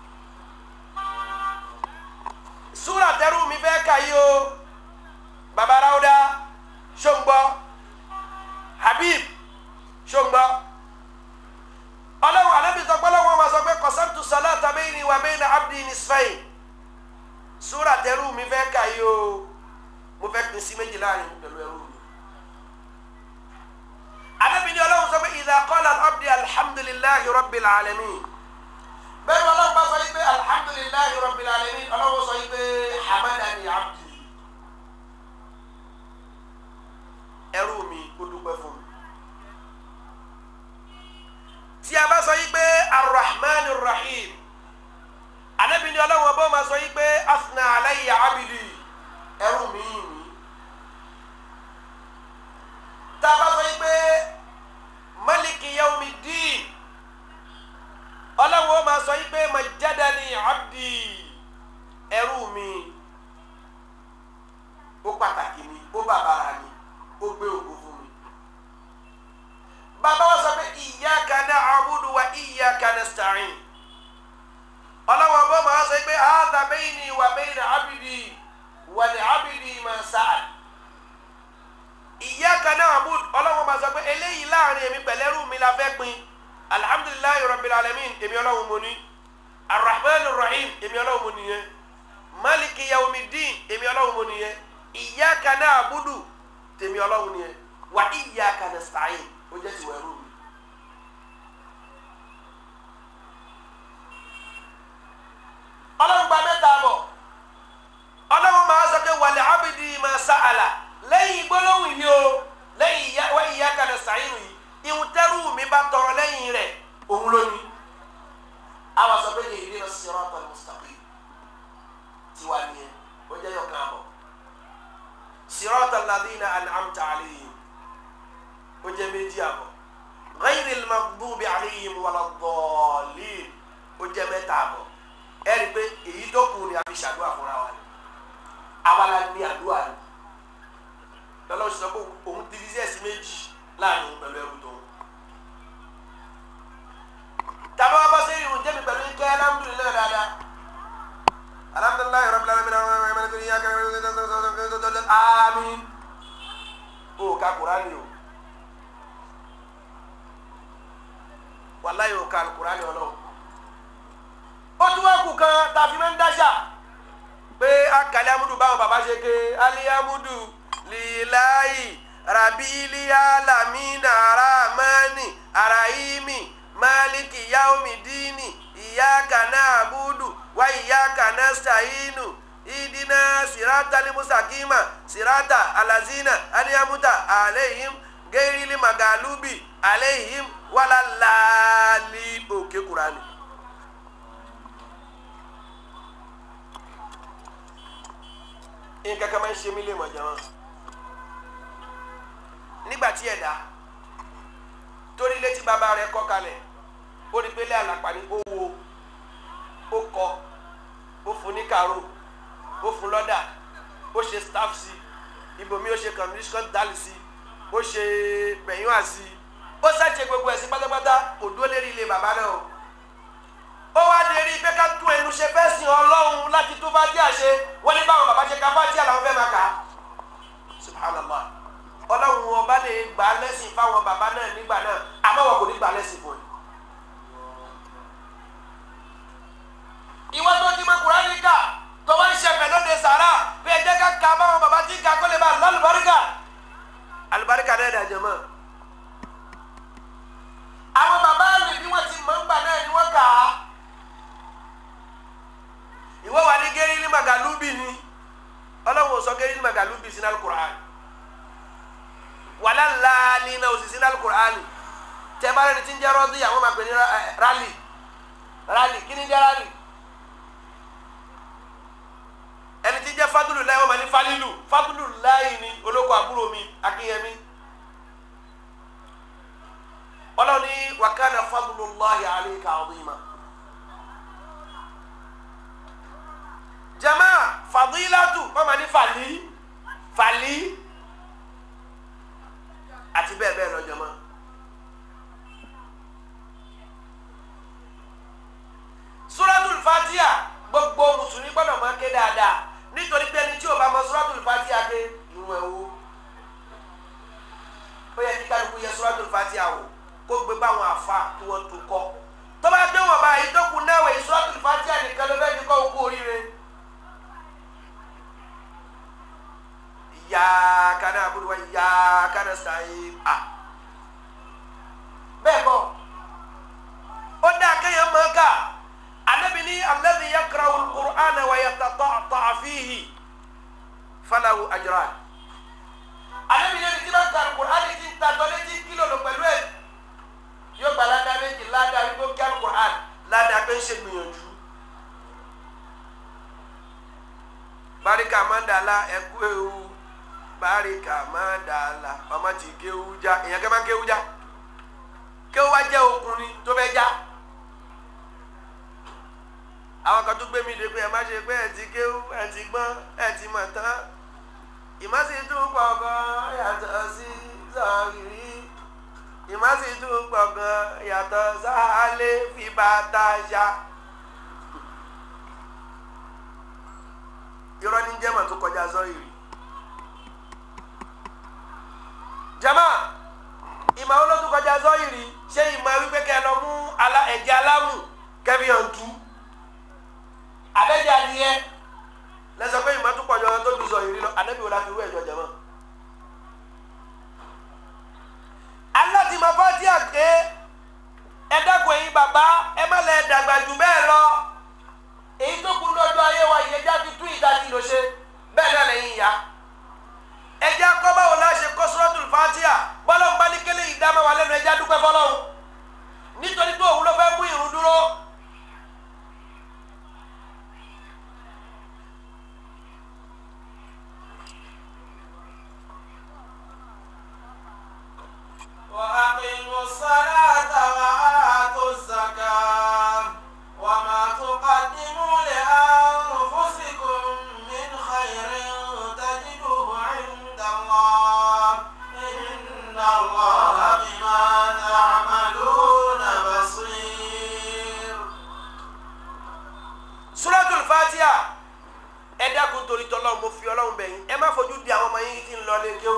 súrà tẹ́rù mi fẹ́ kà yí o baba Ráúdà ṣóńgbọ́ Habib ṣóńgbọ́ ọlọ́run alábì sọ pé ọlọ́run máa sọ pé qasamtu salata bayni wa bayna abdi nisfayn súrà tẹ́rù mi fẹ́ kà yí o mo fẹ́ pín sí méjì láàrin pẹ̀lú ẹrú mi. Ànábì ní Ọlọ́run sọ pé idha qala al-abdi alhamdulillahi rabbil alamin. bẹ́ẹ̀ ni Ọlọ́run bá sọ yìí pé alhamdulillahi rabbil alamin Ọlọ́run sọ yìí pé hamadani abdi. ẹrú mi ó dúpẹ́ fún mi. tí a bá sọ yìí pé arrahman rahim Ànábì ní Ọlọ́run ọba máa sọ yìí pé asna alayya abdi ẹrú mi yìí ni tá a bá sọ yìí pé maliki yaumi dín ọlọ́run ó máa sọ yìí pé majadani abdi ẹrú mi ó pàtàkì ni ó bàbàrà ni ó gbé ògo fún mi bayna abdi wa li abdi ma sa'al iyyaka na'bud ọlọ́run máa sọ pé eléyìí láàrin èmi pẹ̀lẹ́rù mi la fẹ́ pin alhamdulilayi rabbil alamin èmi ọlọ́run mo ní arrahman rahim èmi ọlọ́run mo nìyẹn maliki yawmiddin èmi ọlọ́run mo nìyẹn iyyaka na'budu tèmi ọlọ́run nìyẹn wa iyyaka nasta'in ó jẹ́ tiwọ̀ ẹrú mi. ọlọ́run gba mẹ́ta bọ̀ ọlọ́run máa sọ pé wàlẹ̀ abidi máa sa'ala lẹ́yìn gbólóhùn yìí o lẹ́yìn wa iyyaka nasta'in yìí ìhun tẹ́rù mi bá tọrọ lẹ́yìn rẹ̀ òun ló ní. àwa sọ pé ihdina siratal mustaqim tiwa nìyẹn ó jẹ́ yọ̀kan àbọ̀ siratal ladina an'amta alayhim ó jẹ́ méjì àbọ̀ ghayril maghdubi alayhim waladdallin ó jẹ́ mẹ́ta àbọ̀ ẹ rí i pé èyí tó kù ni a fi ṣàdúrà fúnra wa ni àwa la ní àdúrà ni lọ́lọ́sọ sọ pé òun divise sí méjì láàrin òun pẹ̀lú ẹrù tó ń. tàbí wọn bá ṣe irun jẹ́mi pẹ̀lú ike alhamdulilayi dáadáa alhamdulilayi rabbil alamin àmín o ka kurani o wàláyé o ka kurani ọlọ́run ó tún wá kù kan tàbí máa ń dáṣà pé akàlẹ́ amúdù báwọn bàbá ṣe ké aliyamudu lilayi rabili alamina aramani arahimi maliki yaumidini iyaka na'budu wa iyaka nasta'inu idina sirata limusakima sirata alazina aliyamuta aleihim geirili magalubi aleihim walalali òkè kurani. nǹkan kan máa ń ṣe mí lè mọ̀ jẹun nígbà tí ẹ̀dá torí létí bàbá rẹ̀ kọ́ kalẹ̀ ó rí pé lé àlàpà ní ó wo ó kọ ó fún ní kàró ó fún lọ́dà ó ṣe staff sí ibòmí ó ṣe communication dali sí ó ṣe bẹ̀yìnwá sí ó ṣàṣe gbogbo ẹ̀ sí pátápátá kò dúró lérí ilé bàbá náà o ó wá lè rí i pé ká tún ẹnu ṣe fẹ́ sìn ọlọ́run láti tó bá díà ṣe wọ́n ní báwọn bàbá ṣe ká bá díà làwọn fẹ́ máa kà á subhanallah ọlọ́run ọba lè gbà á lẹ́sìn fáwọn bàbá náà nígbà náà àmọ́ wọn kò ní gbà á lẹ́sìn fún ẹ. ìwọ tó ti mọ kùránì kà tó wá ń ṣẹfẹ̀ lóde sàrà bí ẹ jẹ́ ká ka báwọn bàbá tí kà kó lè bá lálùbáríkà alùbáríkà náà dàjẹ́ mọ́ àwọn bàbá rẹ̀ bí wọ́n ti mọ̀ ń gbà náà ni wọ́n kà á ìwọ wà ní gẹ́rí ní magalubi ni ọlọ́run ò sọ gẹ́rí ní magalubi sínú alukur'an wàlá laali náà ò sì sínú alukur'an tẹ bá rẹni tí ń jẹ́ rọ́ọ̀dì àwọn máa pè ní rali rali kí ni jẹ́ rali ẹni tí ń jẹ́ fadulu láì wọ́n máa ní falilu fadulu láì ní olóko àbúrò mi akínyẹmí ọlọ́run ní wàkánà fadulu láhi alayka azima. jama fadilatu mama ni fali fali àti bẹ́ẹ̀ bẹ́ẹ̀ lọ jama suratul fatiha gbogbo mùsùlùmí gbọ́dọ̀ máa ké dáadáa nítorí pé ẹni tí o bá mọ suratul fatiha ké ìwọ̀n ẹ̀wò ó yẹ kí kálukú yẹ suratul fatiha wò kó gbé báwọn àfa kí wọ́n tún kọ́ tó bá gbé wọn báyìí tó kù náà wẹ̀ suratul fatiha nìkan ló fẹ́ fi kọ́ òkú oríire. iyyaka na'budu wa iyyaka nasta'in à bẹ́ẹ̀ kọ́ ó dá kéèyàn máa kà Ànábì ní alladhi yaqra'u al-Qur'ana wa yatata'ta'a fihi falahu ajran Ànábì ní ẹni tí wọ́n ka al-Qur'an ti ń tatọ́ létí kílò lò pẹ̀lú ẹ̀ yóò gba ládàá méjì ládàá wípé kí al-Qur'an ládàá pé ń ṣe gbìyànjú. barika mandala ẹkú ewu barika mandala ọmọ tí kéwu já èèyàn kẹ́ máa ń kéwu já kéwu wá jẹ́ okùn ni tó fẹ́ já àwọn kan tó gbé mi dé pé ẹ má ṣe pé ẹ ti kéwu ẹ ti gbọ́n ẹ ti mọ̀ tán ìmọ̀sí tún pọ̀ gan yàtọ̀ sí sọ̀rìrì ìmọ̀sí tún pọ̀ gan yàtọ̀ sáálé fi bàtà ṣá. jẹ́ mọ̀ tó kọjá zọ́yìrì jama ìmọ̀ olótú kọjá zọ́yìrì ṣé ìmọ̀ wípé kẹ́ ẹ lọ mú ala- ẹ̀jẹ̀ alámù kẹ́mi hàn tú abẹ́jẹ́ adìyẹ lẹ́sọ̀ pé ìmọ̀ tó kọjá tó ju zọ́yìrì lọ ànábì wo la fi wú ẹ̀jọ̀ jama. aláti máa fọ́ sí àgbẹ̀ ẹ dẹ́kun ẹ̀yin bàbá ẹ má lẹ dàgbà jù bẹ́ẹ̀ lọ èyí tó kú lọ́jọ́ ayé wa yìí ẹja fi tún ìdajì lò ṣe bẹ́ẹ̀ náà lẹ́yìn ìyá ẹja kọ́ báwo la ṣe kọ́ suratul Fatiha bọ́lọ́hún bá ní kélé ìdámẹ́ wa lẹ́nu ẹja dúpẹ́ fọlọ́hún nítorí pé òun ló fẹ́ mú ìrun dúró. وأقيموا الصلاة وآتوا الزكاة وما تقدموا لأنفسكم من خير تجدوه عند الله إن الله بما تعملون بصير suratul Fatiha ẹ dákun torí tọ́lọ́hún mo fi ọlọ́run bẹ̀yìn ẹ má fojú di àwọn ọmọ yín tí ń lọ lé kéwú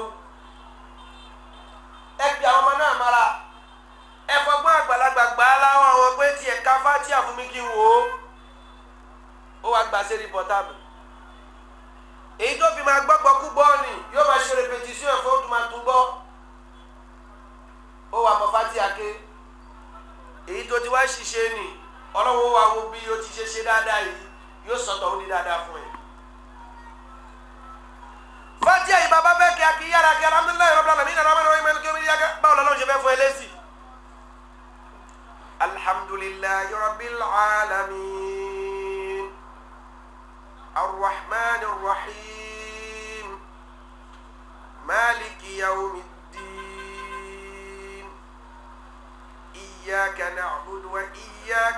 ẹ fi àwọn ọmọ náà mara ẹ fọgbọ́n àgbàlagbà gbà á láwọn àwọn pé tiẹ̀ ká Fatiha fún mi kí n wò ó ó wàá gbà sí rìpọ́tàbù èyí tó fi máa gbọ́gbọ́ kú bọ́ọ̀lì yóò máa ṣe rẹpẹtísíọ̀ ẹ̀fọ́ tó máa tún gbọ́ ó wà mọ́ Fatiha ké èyí tó ti wá ṣiṣẹ́ nì ọlọ́wọ́ wa wo bí o ti ṣe ṣe dáadáa yìí yóò sọ̀tọ̀ ó ní dáadáa fún ẹ. Fatiha yìí bàbá fẹ́ kí a kì í yára kí alhamdulilayi rabbil alamin nana amadu iman kí o mi yára báwo lọ́lọ́run ṣe fẹ́ fún ẹ lẹ́sìn. alhamdulilayi rabbil alamin arrahman arrahim maliki yawmiddin. إياك نعبد وإياك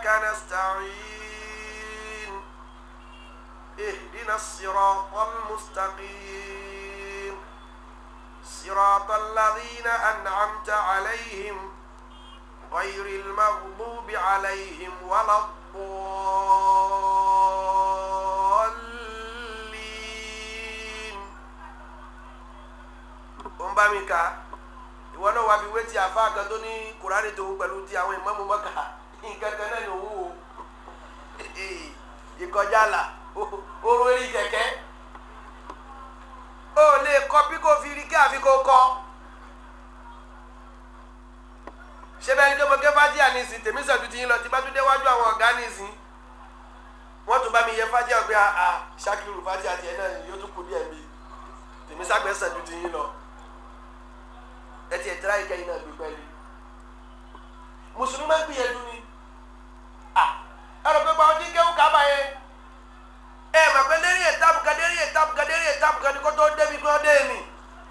نستعين اهدنا الصراط المستقيم صراط الذين أنعمت عليهم غير المغضوب عليهم ولا الضالين أمبامي ìwọ náà wàá fi wé ti àfa kan tó ní kùránì tòun pẹ̀lú ti àwọn ìmáàmù Mákà nǹkan kan náà ni òun o ìkọjá là oró eré kẹ̀kẹ́ ó lè kọ bí kò fi rí kí àfi kò kọ ṣé bẹ́ẹ̀ ni kí mo ké fájíà nísìn tèmi sọ̀tún ti yín lọ tí bá tún déwájú àwọn ọ̀gá nísìn wọ́n tún bá mi yẹ fájíà pé a ṣàkírù fájíà tiẹ̀ náà yóò tún kú díẹ̀ mi tèmi sàgbẹ́ sọ̀tún ti yín lọ ẹtì ẹtìrá yìí kẹyìn náà gbé pẹ̀lú mùsùlùmí máa ń gbìyànjú ni à ẹrọ pé báwọn tí ń kéwù kábà yẹn ẹ mà pé lérí ètàbù kan lérí ètàbù kan lérí ètàbù kan ní kó tó débi kó dé mi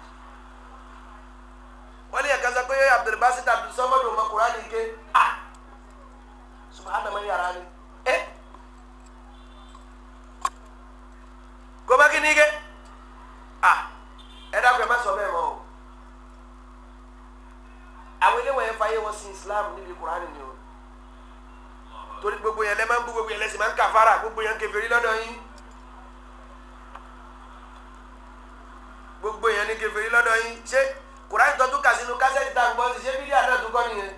wọ́n ní ẹ̀ka sọ pé abdulbasit abdulsamadu ọmọ kùránì ké à subahana mani yàrá ni ẹ kó má kí ni ké à ẹ dákun ẹ má sọ bẹ́ẹ̀ mọ́ o àwọn ilé wọ̀nyẹn fàyè wọn sin islam níbi kurani ni o torí gbogbo yẹn lẹ máa ń bú gbogbo yẹn lẹsìn máa ń kàfàrà gbogbo yẹn ń kèfèrí lọ́dọ̀ yín gbogbo yẹn ní kèfèrí lọ́dọ̀ yín ṣé kurani tó tún kà sínú kásẹ̀tì tá à ń gbọ́ sí ṣé bídíà náà tún kọ́ nìyẹn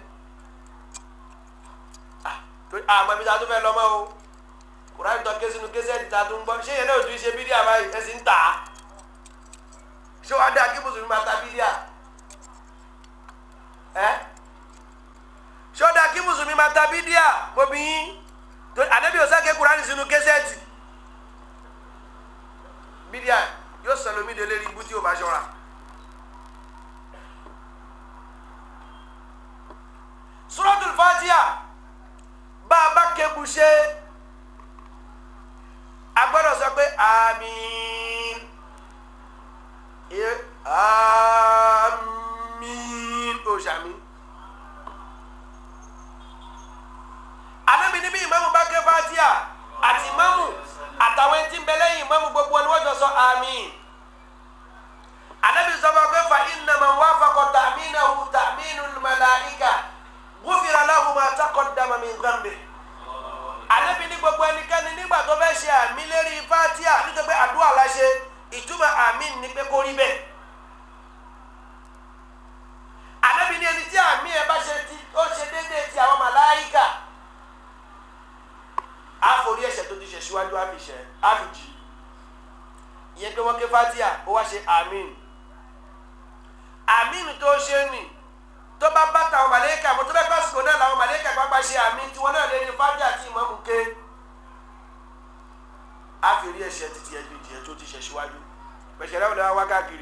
Ah, torí àmọ́ ibi tá a tún fẹ́ lọ mọ́ o kurani tó ké sínú kásẹ̀tì tá a tún gbọ́ ṣé yẹn náà tún ṣe bídíà báyìí ẹ sì ń tà á ṣé wàá dá kí mùsùlùmí máa ta bídíà ẹ sọdọ kí mùsùlùmí máa ta bídíà gbòbí yín tó ànábì ọ̀sáké kurani sínú kẹsẹ́ẹ̀tì bídíà yóò sọlọmí de lérí ibú tí o bá ṣọ́ra. suratul fatiha bá a bá kébu ṣe a gbọ́dọ̀ sọ pé àmín àmín o ṣàmì. anabi níbi ìmáàmù bá ké fatia àti ìmáàmù àtàwọn ẹni tí ń bẹ lẹ́yìn ìmáàmù gbogbo wọn ni wọ́n jọ sọ àmín. anabi sọ fún wa pé fa innama wafaqa ta'minahu ta'minul malaika ghufira lahu ma taqaddama min dhanbi. anabi ní gbogbo ẹnikẹ́ni nígbà tó fẹ́ ṣe àmì lérí fatia nítorí pé àdúrà la ṣe síwájú àfìṣẹ́ àfìjì ìyẹn pé wọ́n ké fatia ó wá ṣe àmín àmín tó ṣe nì tó bá bá tàwọn màlẹ́kà mo tó bá pàṣípò náà làwọn màlẹ́kà pápá ṣe àmín tiwọn náà lè ní fatia tí ìmọ̀mù ké á fi rí ẹ̀ṣẹ̀ títí ẹ̀ gbèjì ẹ̀ tó ti ṣẹ̀ síwájú pẹ̀ṣẹ̀ rẹ̀ wọlé wá káàkiri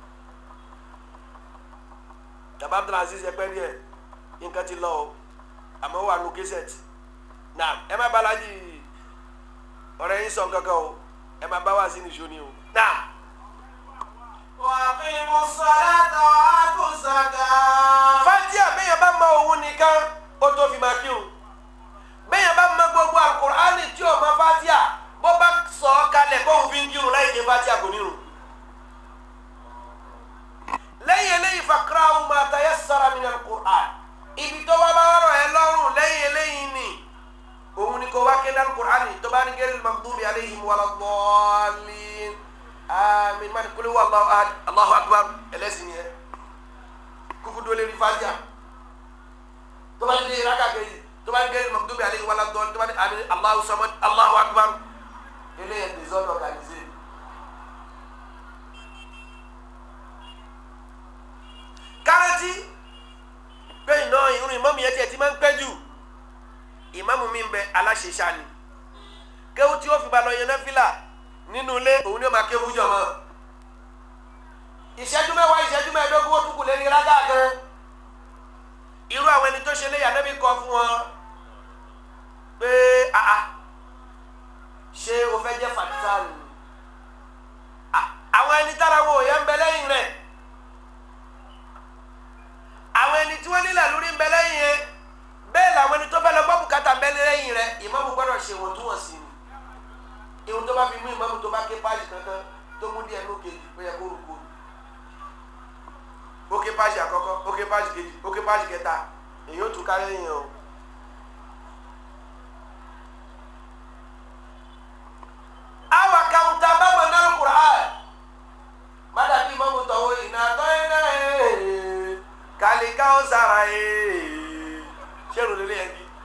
bàbá abdulaziz ẹgbẹ́ rí ẹ̀ nǹkan ti lọ o àmọ́ wà nù késẹ̀tì náà ẹ má balaji ọ̀rẹ́ yín sọ kankan o ẹ má bá wá sí nìṣó ni o náà. وأقيموا الصلاة وآتوا الزكاة fatia bẹ́yẹn bá mọ òun nìkan ó tó fi máa kírun bẹ́yẹn bá mọ gbogbo alukur'ani tí o mọ fatia bó bá sọ ọ́ kalẹ̀ kó òun fi ń kírun láì ké fatia kò nírun. lẹ́yìn eléyìí fakra'u ma tayassara min alukur'an ibi tó wá bá rọ̀ ẹ́ lọ́rùn lẹ́yìn eléyìí ni òun ni kò wá ké alukur'ani tó bá ní gẹ́rẹ́ maghdubi alayhim waladdallin àmín mani kuli wa Allahu ahad Allahu akbar ẹlẹ́sìn yẹn kuku dole ni fatiha tó bá ní raka kejì tó bá ní gẹ́rẹ́ maghdubi alayhim waladdallin tó bá ní àmín Allahu samad Allahu akbar eléyìí desordre organisé. kárántì pé iná irun ìmáàmù yẹn tiẹ̀ ti máa ń pẹ́ jù ìmáàmù mi ń bẹ aláṣẹṣà ni kéwù tí ó fi ba lọ yẹn náfìlà nínú ilé òun ni ó máa kéwù jọ mọ́ ìṣẹ́jú mẹ́wàá ìṣẹ́jú mẹ́ẹ̀ẹ́dógún ó tún kù lé ní rágà gan irú àwọn ẹni tó ṣe léyà nábì kọ fún wọn pé àà ṣé o fẹ́ jẹ́ fàtítàlù àwọn ẹni tára wọn ò yẹ ń bẹ lẹ́yìn rẹ̀ àwọn ẹni tí wọ́n nílẹ̀ lórí ń bẹ lẹ́yìn yẹn bẹ́ẹ̀ làwọn ẹni tó fẹ́ lọ gbọ́ bùkátà ń bẹ lẹ́yìn rẹ̀ ìmáàmù gbọ́dọ̀ ṣe wọ́n tún wọ́n sí ni ihun tó bá fi mú ìmáàmù tó bá ké páàsì kankan tó mú díẹ̀ ló kejì ó yẹ kó rúkú ni ó ké páàsì àkọ́kọ́ ó ké páàsì kejì ó ké páàsì kẹta èyí ó tún ká lẹ́yìn o. awa kawuta bama nal Qur'an mada bi mamu tawo ina to ina e kali ka o sara e seru lele yan bi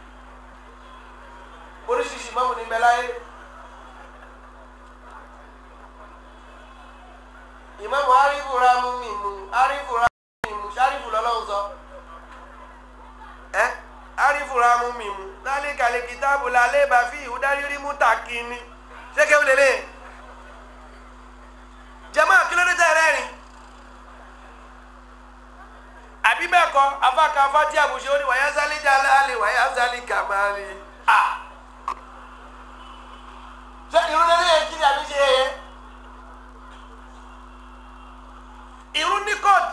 oríṣiríṣi mamu ni bẹ láyé ìmáàmù arifu ramu mi mu arifu ramu mi mu sarifu lọ́lọ́run sọ ẹ arifu ramu mi mu nálẹ́ kàlẹ́ kìtàbù lálẹ́ bàfí ìhúdárírí mú tàkínní seke wulele jama kilode tẹ rẹ́rìn àbí bẹ́ẹ̀ kọ́ afaka afati àbùsẹ òní wàyà sálí jalali wàyà sálí kamali a ṣe irun lele yẹn kiri àbí ṣe yẹ irun ní court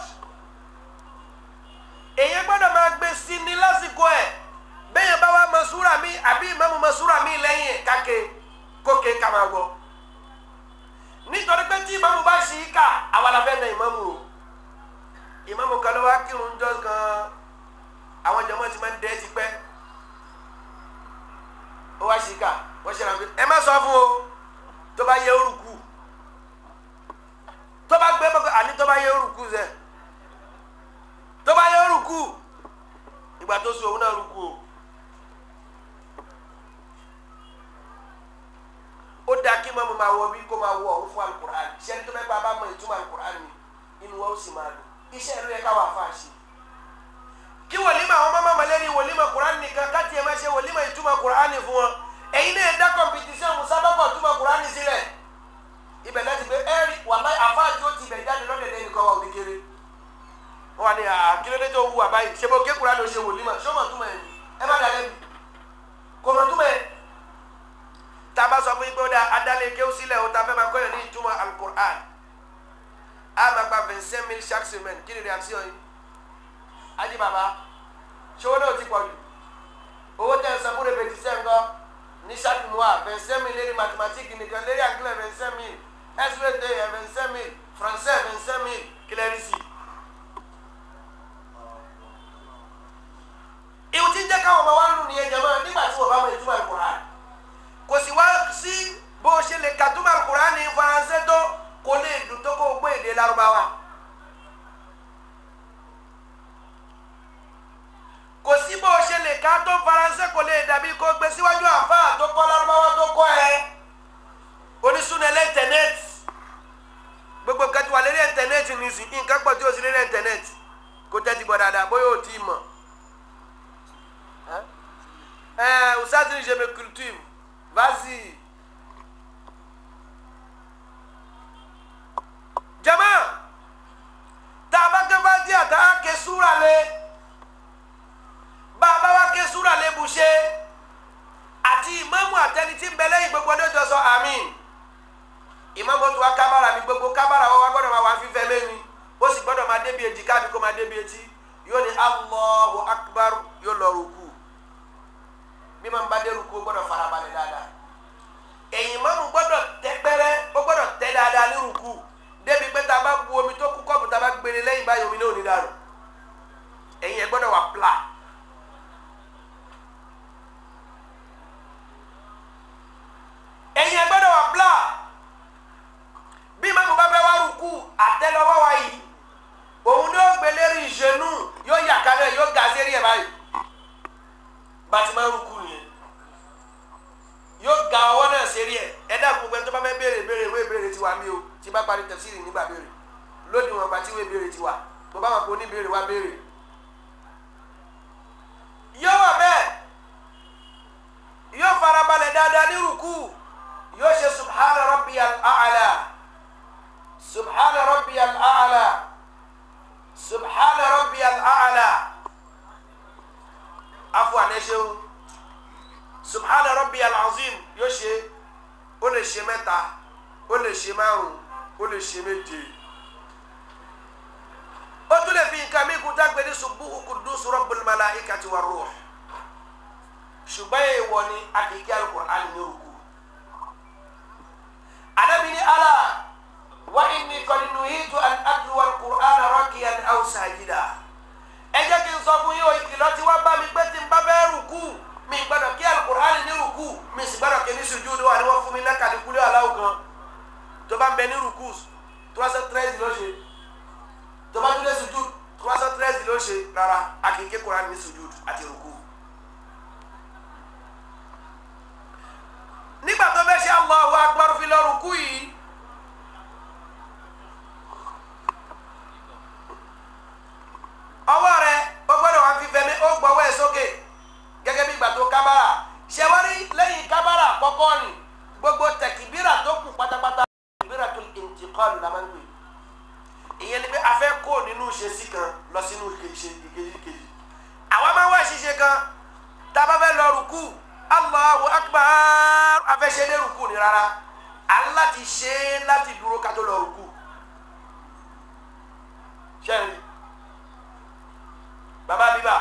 èyí gbọ́dọ̀ máa gbé sí ní lásìkò ẹ bẹ́ẹ̀ yẹn bá wà masura mi àbí ìmáàmù masura mi lẹ́yìn kàkẹ́ kókè ká máa gbọ́ nítorí pé tí ìmáàmù bá ṣì í kà àwa la fẹ́ na ìmáàmù o ìmáàmù kan ló wá kírun jọ kan àwọn jọmọ ti máa ń dẹ́ ti pẹ́ ó wá ṣì í kà wọ́n ṣe ràn pé ẹ má sọ fún o tó bá yẹ orúkú tó bá gbé bọ́kọ̀ àní tó bá yẹ orúkú zẹ tó bá yẹ orúkú ìgbà tó sùn òun náà rúkú o. ó dáa kí mọ́mú máa wọ bí kó máa wọ ọ̀hún fún alukur'an ṣẹ́ni tó bẹ́ẹ̀ bá bá mọ ìtumọ̀ alukur'an ni inú wa ó sì máa dùn iṣẹ́ ìlú yẹ ká wà fún àṣẹ. kí wòlímọ̀ àwọn mọ́mọ́ mọ́lẹ́rì wòlímọ̀ kur'an nìkan káti ẹ̀ máa ṣe wòlímọ̀ ìtumọ̀ kur'an fún wọn ẹ̀yin náà dá kọ̀mpìtìṣẹ́ musábàbọ̀ ìtumọ̀ kur'an sílẹ̀ ibẹ̀ láti pé ẹ̀rí wàlá àfáàjì ó ti bẹ̀ jáde lọ́dẹ̀dẹ̀ nìkan wà òní kéré wọn wà ní àkílódé tó wù àbáyé ṣe bó ké kur'an ló ṣe wòlímọ̀ ṣé ó mọ̀ túmọ̀ ẹ̀ ẹ má dàlẹ́ bi kò mọ̀ túmọ̀ ẹ̀ taba sọ fún yín pé ó da adalẹ kéwù sílẹ̀ o ta fẹ́ máa kọ́yọ̀ ní ìtumọ̀ alukur'an a máa gba vingt cinq mille chaque semaine kí ni réaction yìí ají baba ṣòwò náà ti pọ̀ jù owó tẹ̀ ń san fún répétition ńkọ́ ní chaque mois vingt cinq mille lérí mathématique nìkan lérí anglais vingt cinq mille svt vingt cinq mille français vingt cinq mille clerici. ìwù tí ń jẹ́ káwọn ọmọ wa nù nìyẹn jẹ́ mọ́ nígbà tí wọ́n bá mọ ìtumọ̀ alukur'an kò sì wá sí bó o ṣe lè kàtúmọ̀ alukur'an ní faransé tó kò lè dùn tó kó o gbé èdè Lárúbáwá. kò sí bó o ṣe lè ká tó faransé kò lè dàbí kó gbé síwájú àfáà tó kọ́ Lárúbáwá tó kọ́ ẹ. nǹkan pọ̀ tí o sì lé ní íńtánẹ́ẹ̀tì kó tẹ́tí bọ̀ dáadáa bóyá o ti mọ̀ ẹ usazini je me cultive vas-y jama tá a bá ké fati àtà ké súra lé bá a bá wá ké súra lé bùṣe àti ìmáàmù àtẹni tí ń bẹ lẹ́yìn gbogbo ọdún tó sọ àmín ìmáàmù tó wá kábàrà mi gbogbo kábàrà wọn wá gbọ́dọ̀ máa wá fífẹ́ lẹ́ni ó sì gbọ́dọ̀ máa débi èjìká mi kó máa débi etí yóò ní Allahu akbar yóò lọ rúkú bí máa ń bá dé rúkú ó gbọ́dọ̀ farabalẹ̀ dáadáa ẹ̀yìn máàmù gbọ́dọ̀ tẹ́ pẹ́rẹ́ ó gbọ́dọ̀ tẹ́ dáadáa ní rúkú débi pé tá a bá bu omi tó kú kọ́ọ̀bù tá a bá gbére lẹ́yìn báyìí omi náà ò ní dànù ẹ̀yìn ẹ̀ gbọ́dọ̀ wà pla. ẹ̀yìn ẹ̀ gbọ́dọ̀ wà pla bí máàmù bá fẹ́ wá rúkú àtẹ́lẹwọ́ wa yìí òun ni ó gbé lérí ìṣẹ́nu yóò yà kálẹ̀ yóò ga sí eré ẹ̀ báyìí bàtí máa ń rúkú nìyẹn yóò ga ọwọ́ náà sí eré ẹ̀ ẹ dá gbogbo ẹni tó bá fẹ́ béèrè béèrè ìwé ìbéèrè tiwa mi o tí bá parí tẹ̀síìrì nígbà béèrè lónìí wọn bá tí ìwé ìbéèrè tiwa mo bá wọn kó ní béèrè wá béèrè yóò wà bẹ́ẹ̀ yóò farabalẹ̀ dáadáa ní rúkú yóò ṣe subhana rabbiyal a'la subhana rabbiyal a'la subhana rabbiyal a'la afu anẹṣẹun subhana rabbiyal azim yóò ṣe ó lè ṣe mẹ́ta ó lè ṣe márùn ó lè ṣe méje ó tún lè fi nǹkan mi kún tágbé ní subuhu kudusu rabbul malaikati war ruh ṣùgbọ́n èèwọ̀ ni akíkí alukur'an ní òkú anabi ni ala wa inni qad nuhitu an atluwa alukur'an rakiyan aw sajida ẹ jẹ́ kí n sọ fún yín o ìkìlọ̀ tí wọ́n bá mi pé tí n bá bẹ́ẹ̀ rùkú mi gbọ́dọ̀ kí alukur'an ní rùkú mi sì gbọ́dọ̀ kí ní sùjúdù wà ní wọ́n fún mi lákàlí kúlẹ̀ aláwọ̀ kan tó bá ń bẹ ní rùkú trois cent treize ló ṣe tó bá tún lé sùjúdù trois cent treize ló ṣe rárá akíkí kur'an ní sùjúdù àti rùkú. nígbà tó fẹ́ ṣe Allahu akbar fi lọ rùkú yìí ọwọ́ rẹ ó gbọ́dọ̀ wá fi fẹ́mi ó gbọ́wọ́ ẹ̀ sókè gẹ́gẹ́ bí ìgbà tó kábàrà ṣẹwárí lẹ́yìn kábàrà kọ́kọ́ ni gbogbo tẹ̀kìbírà tó kù pátápátá tẹ̀kìbírà tó intiqal la máa ń gbé ìyẹn ni pé a fẹ́ kó nínú ìṣesí kan lọ sínú ìkejì kejì àwa máa ń wá ìṣiṣe kan tá a bá fẹ́ lọ rùkú Allahu akbar a fẹ́ ṣe dé rùkú ni rárá à ń láti ṣe é láti dúró ká tó lọ rùkú ṣẹ́yìn baba bíbá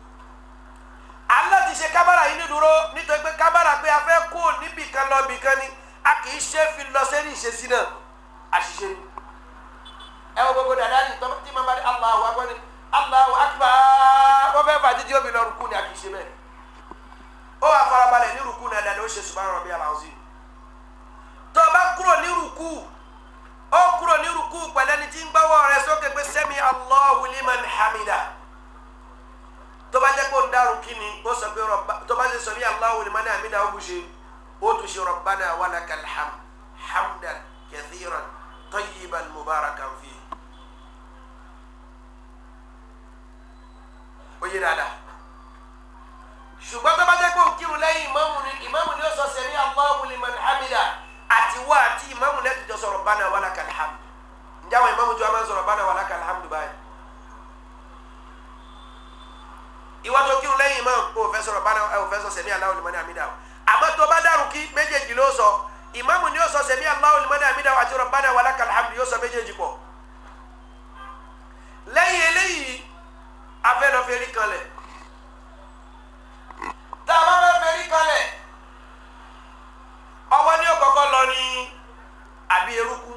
aláti ṣe kábàrà yìí ní dúró nítorí pé kábàrà pé a fẹ́ kó níbì kan lọ bì kan ni a kì í ṣe fi lọ sẹ́ni ìṣesí náà àṣìṣe ni ẹ wo gbogbo dàda ni tọ́ tí màá bá ní Allahu akbar ni Allahu akbar wọ́n fẹ́ fàájì tí ó fi lọ rúkú ni a kì í ṣe bẹ́ẹ̀ ó wà farabalẹ̀ ní rúkú náà dáadáa ó ṣe subhana rabbiyal azim tó o bá kúrò ní rúkú ó kúrò ní rúkú pẹ̀lẹ́ni tí ń gbọ́wọ́ rẹ sókè pé sami Allahu liman hamida tó bá jẹ́ pé ó ń dárò kí ni ó sọ pé rọ̀bà tó bá ṣe sọ ní Allahu liman hamida ó bù ṣe ó tún ṣe rabbana walakal hamd hamdan kathiran tayyiban mubarakan fi. ó yé dáadáa ṣùgbọ́n tó bá jẹ́ pé ó kírun lẹ́yìn ìmáàmù ni ìmáàmù ni ó sọ sẹ́mi Allahu liman hamida àti wá àti ìmáàmù náà ti jọ sọ rabbana walakal hamd ǹjẹ́ àwọn ìmáàmù jọ máa ń sọ rabbana walakal hamd báyìí. ìwà tó kírun lẹ́yìn imam o fẹ́ sọ̀rọ̀ bana o fẹ́ sọ sẹ̀mí Allahu liman hamida o àmọ́ tó bá dàrú kí méjèèjì ló sọ ìmáàmù ni yóò sọ sẹ̀mí Allahu liman hamida o àti rabbana walakal hamdu yóò sọ méjèèjì pọ̀ lẹ́yìn eléyìí afẹ́ lọ fẹ́rí kanlẹ̀ tá a bá fẹ́ fẹ́rí kanlẹ̀ ọwọ́ ni ó kọ́kọ́ lọ ní àbí eruku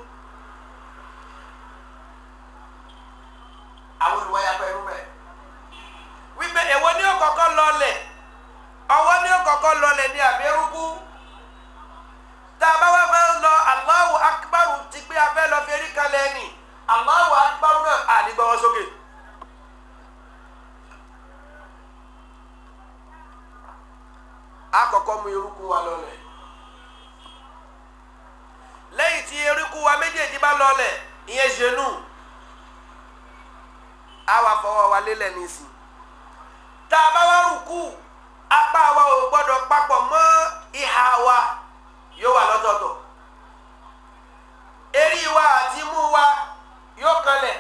àwọn olùwáyà pẹ̀lú bẹ́ẹ̀ wípé èwo ni ó kọ́kọ́ lọlẹ̀ ọwọ́ ni ó kọ́kọ́ lọlẹ̀ ní àbẹ́rúkú tá a bá wá fẹ́ lọ Allahu akbar ti pé a fẹ́ lọ fi erí kalẹ̀ ni Allahu akbar náà àdìgbọ́wọ́ sókè. àkọ́kọ́ mú eruku wa lọlẹ̀ lẹ́yìn tí eruku wa méjèèjì bá lọlẹ̀ ìyẹn genou á wà fọwọ́ wa lélẹ̀ nísìn tá a bá wá rùkú apá wa ò gbọ́dọ̀ papọ̀ mọ́ ìhà wa yóò wà lọ́tọ̀ọ̀tọ̀ eré wa àti imú wa yóò kanlẹ̀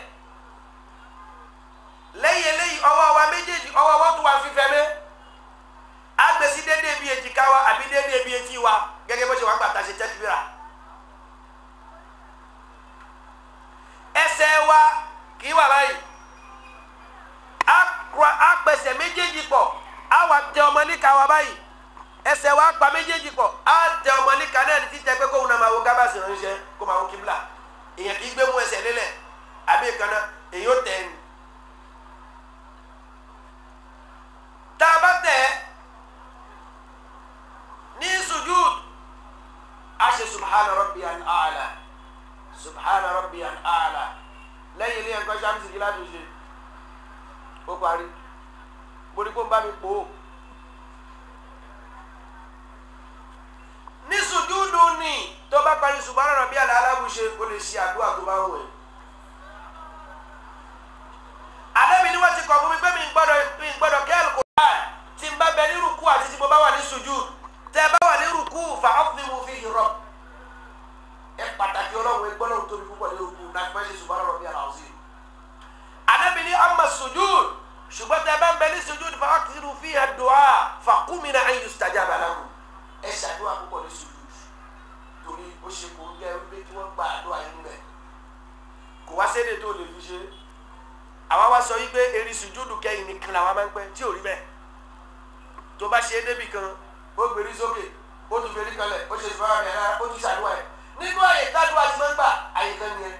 lẹ́yìn eléyìí ọwọ́ wa méjèèjì ọwọ́ wa tún wà fífẹ́ mẹ́ agbèsí déédéé bíi èjìká wa àbí déédéé bíi etí wa gẹ́gẹ́ bó ṣe wà gbàtà ṣe tẹ́kibíra ẹsẹ̀ wa kì í wà báyìí a pẹsẹ̀ méjèèjì pọ̀ a wà tẹ ọmọ níka wa báyìí ẹsẹ̀ wa pa méjèèjì pọ̀ a tẹ ọmọ níka náà ní títẹ pé kóun náà máa wo gábàsì ránṣẹ́ kó máa wo kíbla èèyàn kì í gbé mú ẹsẹ̀ lélẹ̀ àbí ìkànnà èyí ó tẹ̀ ẹ́ tá a bá tẹ̀ ẹ́ ní sujud a ṣe subhana rabbiyal a'la subhana rabbiyal a'la lẹ́yìn ilé ẹ̀kọ́ sàmùsì kí láti ṣe ó parí borí kó ń bá mi pò ó ní sùjúdù ni tó bá parí subhana rabbiyal a'la bù ṣe ó lè ṣe àdúrà tó bá wù ẹ́ àdébí ni wọ́n ti kọ̀ fún mi pé mi gbọ́dọ̀ mi gbọ́dọ̀ kí Al-Qur'an tí n bá bẹ ní rúkú àti tí mo bá wà ní sùjúdù tẹ́ bá wà ní rúkú fa ọ́fíìmù fi hìrọ̀ ẹ pàtàkì ọlọ́run ẹgbọ́n náà tóbi púpọ̀ ní rúkú náà fẹ́ ṣe subhana rabbiyal azim anabi ni ama sujud ṣùgbọ́n tẹ bá ń bẹ ní sujud fa akitiru fi hàn du'a fa kumina an yustajaba lahu ẹ ṣàdúrà púpọ̀ ní sujud torí ó ṣe kò ń gẹ wípé kí wọ́n gba àdúrà yín bẹ̀ kò wá sédè tó lè fi ṣe àwa wá sọ wípé eri sujud kẹyìn nìkan làwa máa ń pẹ́ tí ò rí bẹ́ẹ̀ tó bá ṣe é débì kan ó gbèrí sókè ó tún fèrí kanlẹ̀ ó ṣe ìfọwọ́ rẹ̀ rárá ó tún ṣàdúrà ẹ̀ nínú àyè tádùá ti máa ń gbà àyè kan nìyẹn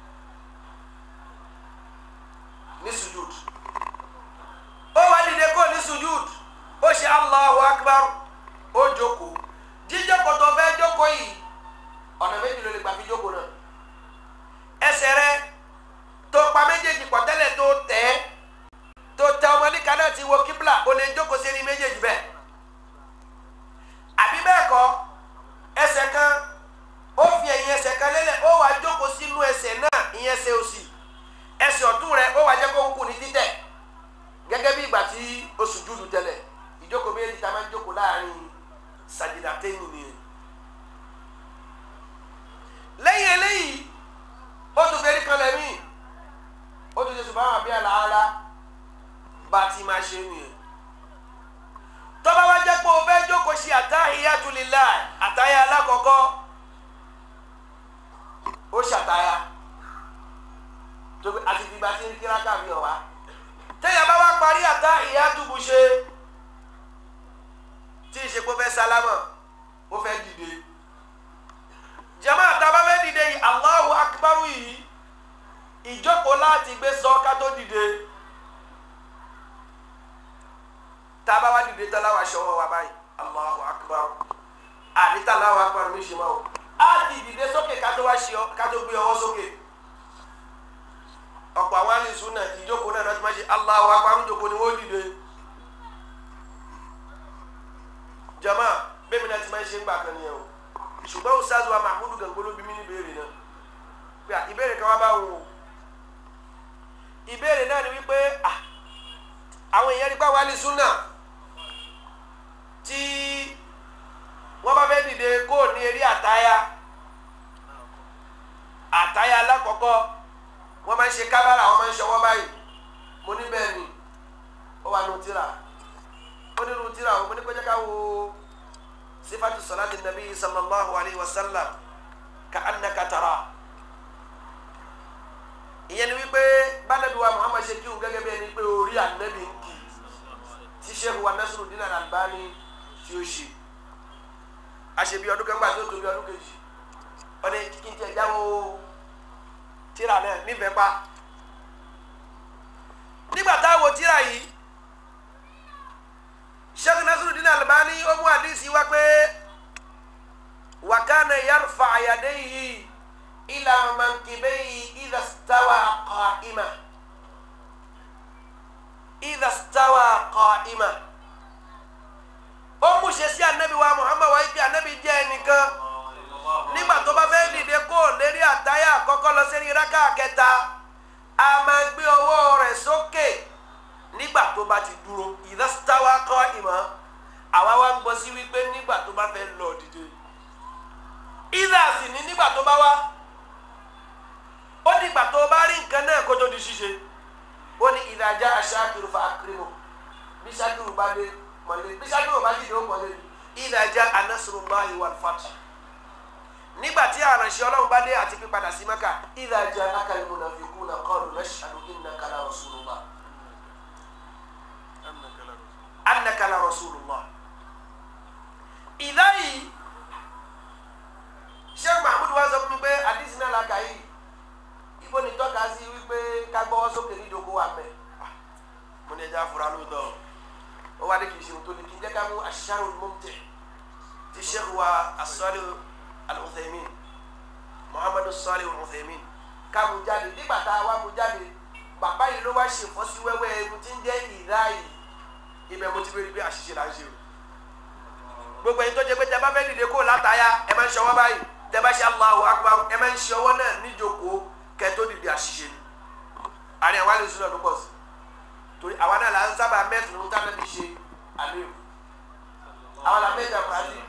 ní sujud ó wá dìde kó ní sujud ó ṣe allahu akbar ó jókòó jíjókòó tó fẹ́ jókòó yìí ọ̀nà méjì ló lè gbà fi jókòó náà ẹsẹ̀ rẹ tó pa méjèèjì pọ̀ tẹ́lẹ̀ tó tẹ̀ ẹ́ tó tẹ ọmọ níka náà ti wo kíbla ó lè jókòó sí ní méjèèjì bẹ́ẹ̀ àbí bẹ́ẹ̀ kọ́ ẹsẹ̀ kan ó fi ẹ̀yìn ẹsẹ̀ kan lélẹ̀ ó wá jókòó sínú ẹsẹ̀ náà ìyẹn ẹsẹ̀ òsì ẹsẹ̀ ọ̀tún rẹ̀ ó wá jẹ́ kó ń kú ní títẹ̀ gẹ́gẹ́ bí ìgbà tí oṣù dúdú tẹ́lẹ̀ ìjókòó méjì tá a máa ń jókòó láàrin sàjìdàtẹ́yìn nìyẹn lẹ́yìn eléyìí ó tún fẹ́rí kan lẹ́mí ó tún ṣe subhana rabbiyal a'la bá a ti máa ṣe nìyẹn tọ́ba wá jẹ́ pé o fẹ́ jókòó ṣe àtàhíyàtu lillah àtàyà alákọ̀ọ́kọ́ ó ṣàtàyà tóbi àti ìgbà tí ń kíra káàbí ọ̀wá téèyàn bá wá parí àtàhíyàtu bù ṣe tí ì ṣe pé ó fẹ́ sálámà ó fẹ́ dìde jama àtàbá fẹ́ dìde yìí Allahu akbaru yìí ìjókòó láti gbé sọ ká tó dìde tá a bá wá dìde tán láwa ṣọwọ́ wa báyìí Allahu akbar àdìtà Allahu akbar mi ṣe máa wò á ti dìde sókè ká tó wá ṣe ọ ká tó gbé ọwọ́ sókè ọ̀pọ̀ àwọn alìsùn náà ìjókòó náà lọ́tí máa ṣe Allahu akbar ìjókòó ni wọ́n dìde jama bẹ́ẹ̀ mi náà ti máa ń ṣe ń gbà kan nìyẹn o ṣùgbọ́n ustaz wa mahmudu gangbolo bí mi ní ìbéèrè náà pé à ìbéèrè kan wá bá wọn o ìbéèrè náà ni wípé à àwọn èèyàn nípa wálé súnà tí wọ́n bá fẹ́ dìde kó ní eré àtáyà àtáyà alákọ̀ọ́kọ́ wọ́n máa ń ṣe kábàrà wọ́n máa ń ṣọwọ́ báyìí mo ní bẹ́ẹ̀ ni ó wà nù tíra ó ní nù tíra mo ní kọjá ká wo sifatu salati nabi sallallahu alayhi wa sallam ka annaka tara ìyẹn ni wípé bánàbí wa muhammad ṣe kí òun gẹ́gẹ́ bí ẹni pé orí ànábì ń kì tí sheikh wa Nasiruddin Al-Albani tí ó ṣe àṣebí ọdún kan gbà tó tóbi ọdún kejì ọdún kí n tiẹ̀ jáwó tíra náà nífẹ̀ẹ́ pa nígbà táwọn tíra yìí sheikh Nasiruddin Al-Albani ó mú àdísì wá pé wa kana yarfa yadayhi ila mankibayhi idha stawa qa'ima idha stawa qa'ima ó mú ṣe sí anabi wa muhammad wa ibi anabi jẹ́ ẹnìkan nígbà tó bá fẹ́ dìde kó lérí àtáyà àkọ́kọ́ lọ sí rákà kẹta a máa gbé ọwọ́ rẹ̀ sókè. nígbà tó bá ti dúró ìdásítáwá kọ́ ìmọ̀ àwa wá ń gbọ́ sí wípé nígbà tó bá fẹ́ lọ dìde ìdá sì ní nígbà tó bá wá ó dìgbà tó bá rí nǹkan náà kó tó di ṣíṣe ó ní ìdájá aṣáájú fa akérèmọ bí ṣáájú bá dé mọ̀lẹ́ bí ṣáájú bá dìde ó mọ̀lẹ́ ìdájá anásùrùmáì wal fath nígbà tí àránṣẹ́ ọlọ́run bá dé àti pípadà sí mẹ́kà ìdájá akáyọ̀ munafiquna qalu nashhadu innaka la rasulullah annaka la rasulullah ìdá yìí sheikh mahmud wa sọ fún mi pé àdìsí náà la kà yìí ibo ni tọ́ka sí wípé ká gbọ́wọ́ sókè ní ìdókòwò wà mẹ́ mo ní ẹja fura lóòótọ́ ó wá ní kì í ṣe òótọ́ ní kí n jẹ́ ká mú ash-sharh al-mumti' ti sheikh wa as-Salih al-Uthaymin muhammadu Salih al-Uthaymin ká mú jáde nígbà tá a wá mú jáde bàbá yìí ló wá ṣe fọ́sí wẹ́wẹ́ ẹni tí ń jẹ́ ìdá yìí ibẹ̀ mo ti bẹ̀rẹ̀ pé àṣìṣe là ń ṣe o gbogbo ẹni tó jẹ pé tẹ bá fẹ́ dìde kó látàyà ẹ máa ń ṣe ọwọ́ báyìí tẹ bá ṣe Allahu Akbar ẹ máa ń ṣe ọwọ́ náà níjókòó kẹ tó dìde àṣìṣe ni àní àwa lè sún náà ló pọ̀ sí torí àwa náà là ń sábà mẹ́sìn ní táwọn ẹbí ṣe àlẹ́ o àwa là mẹ́ta kùrásì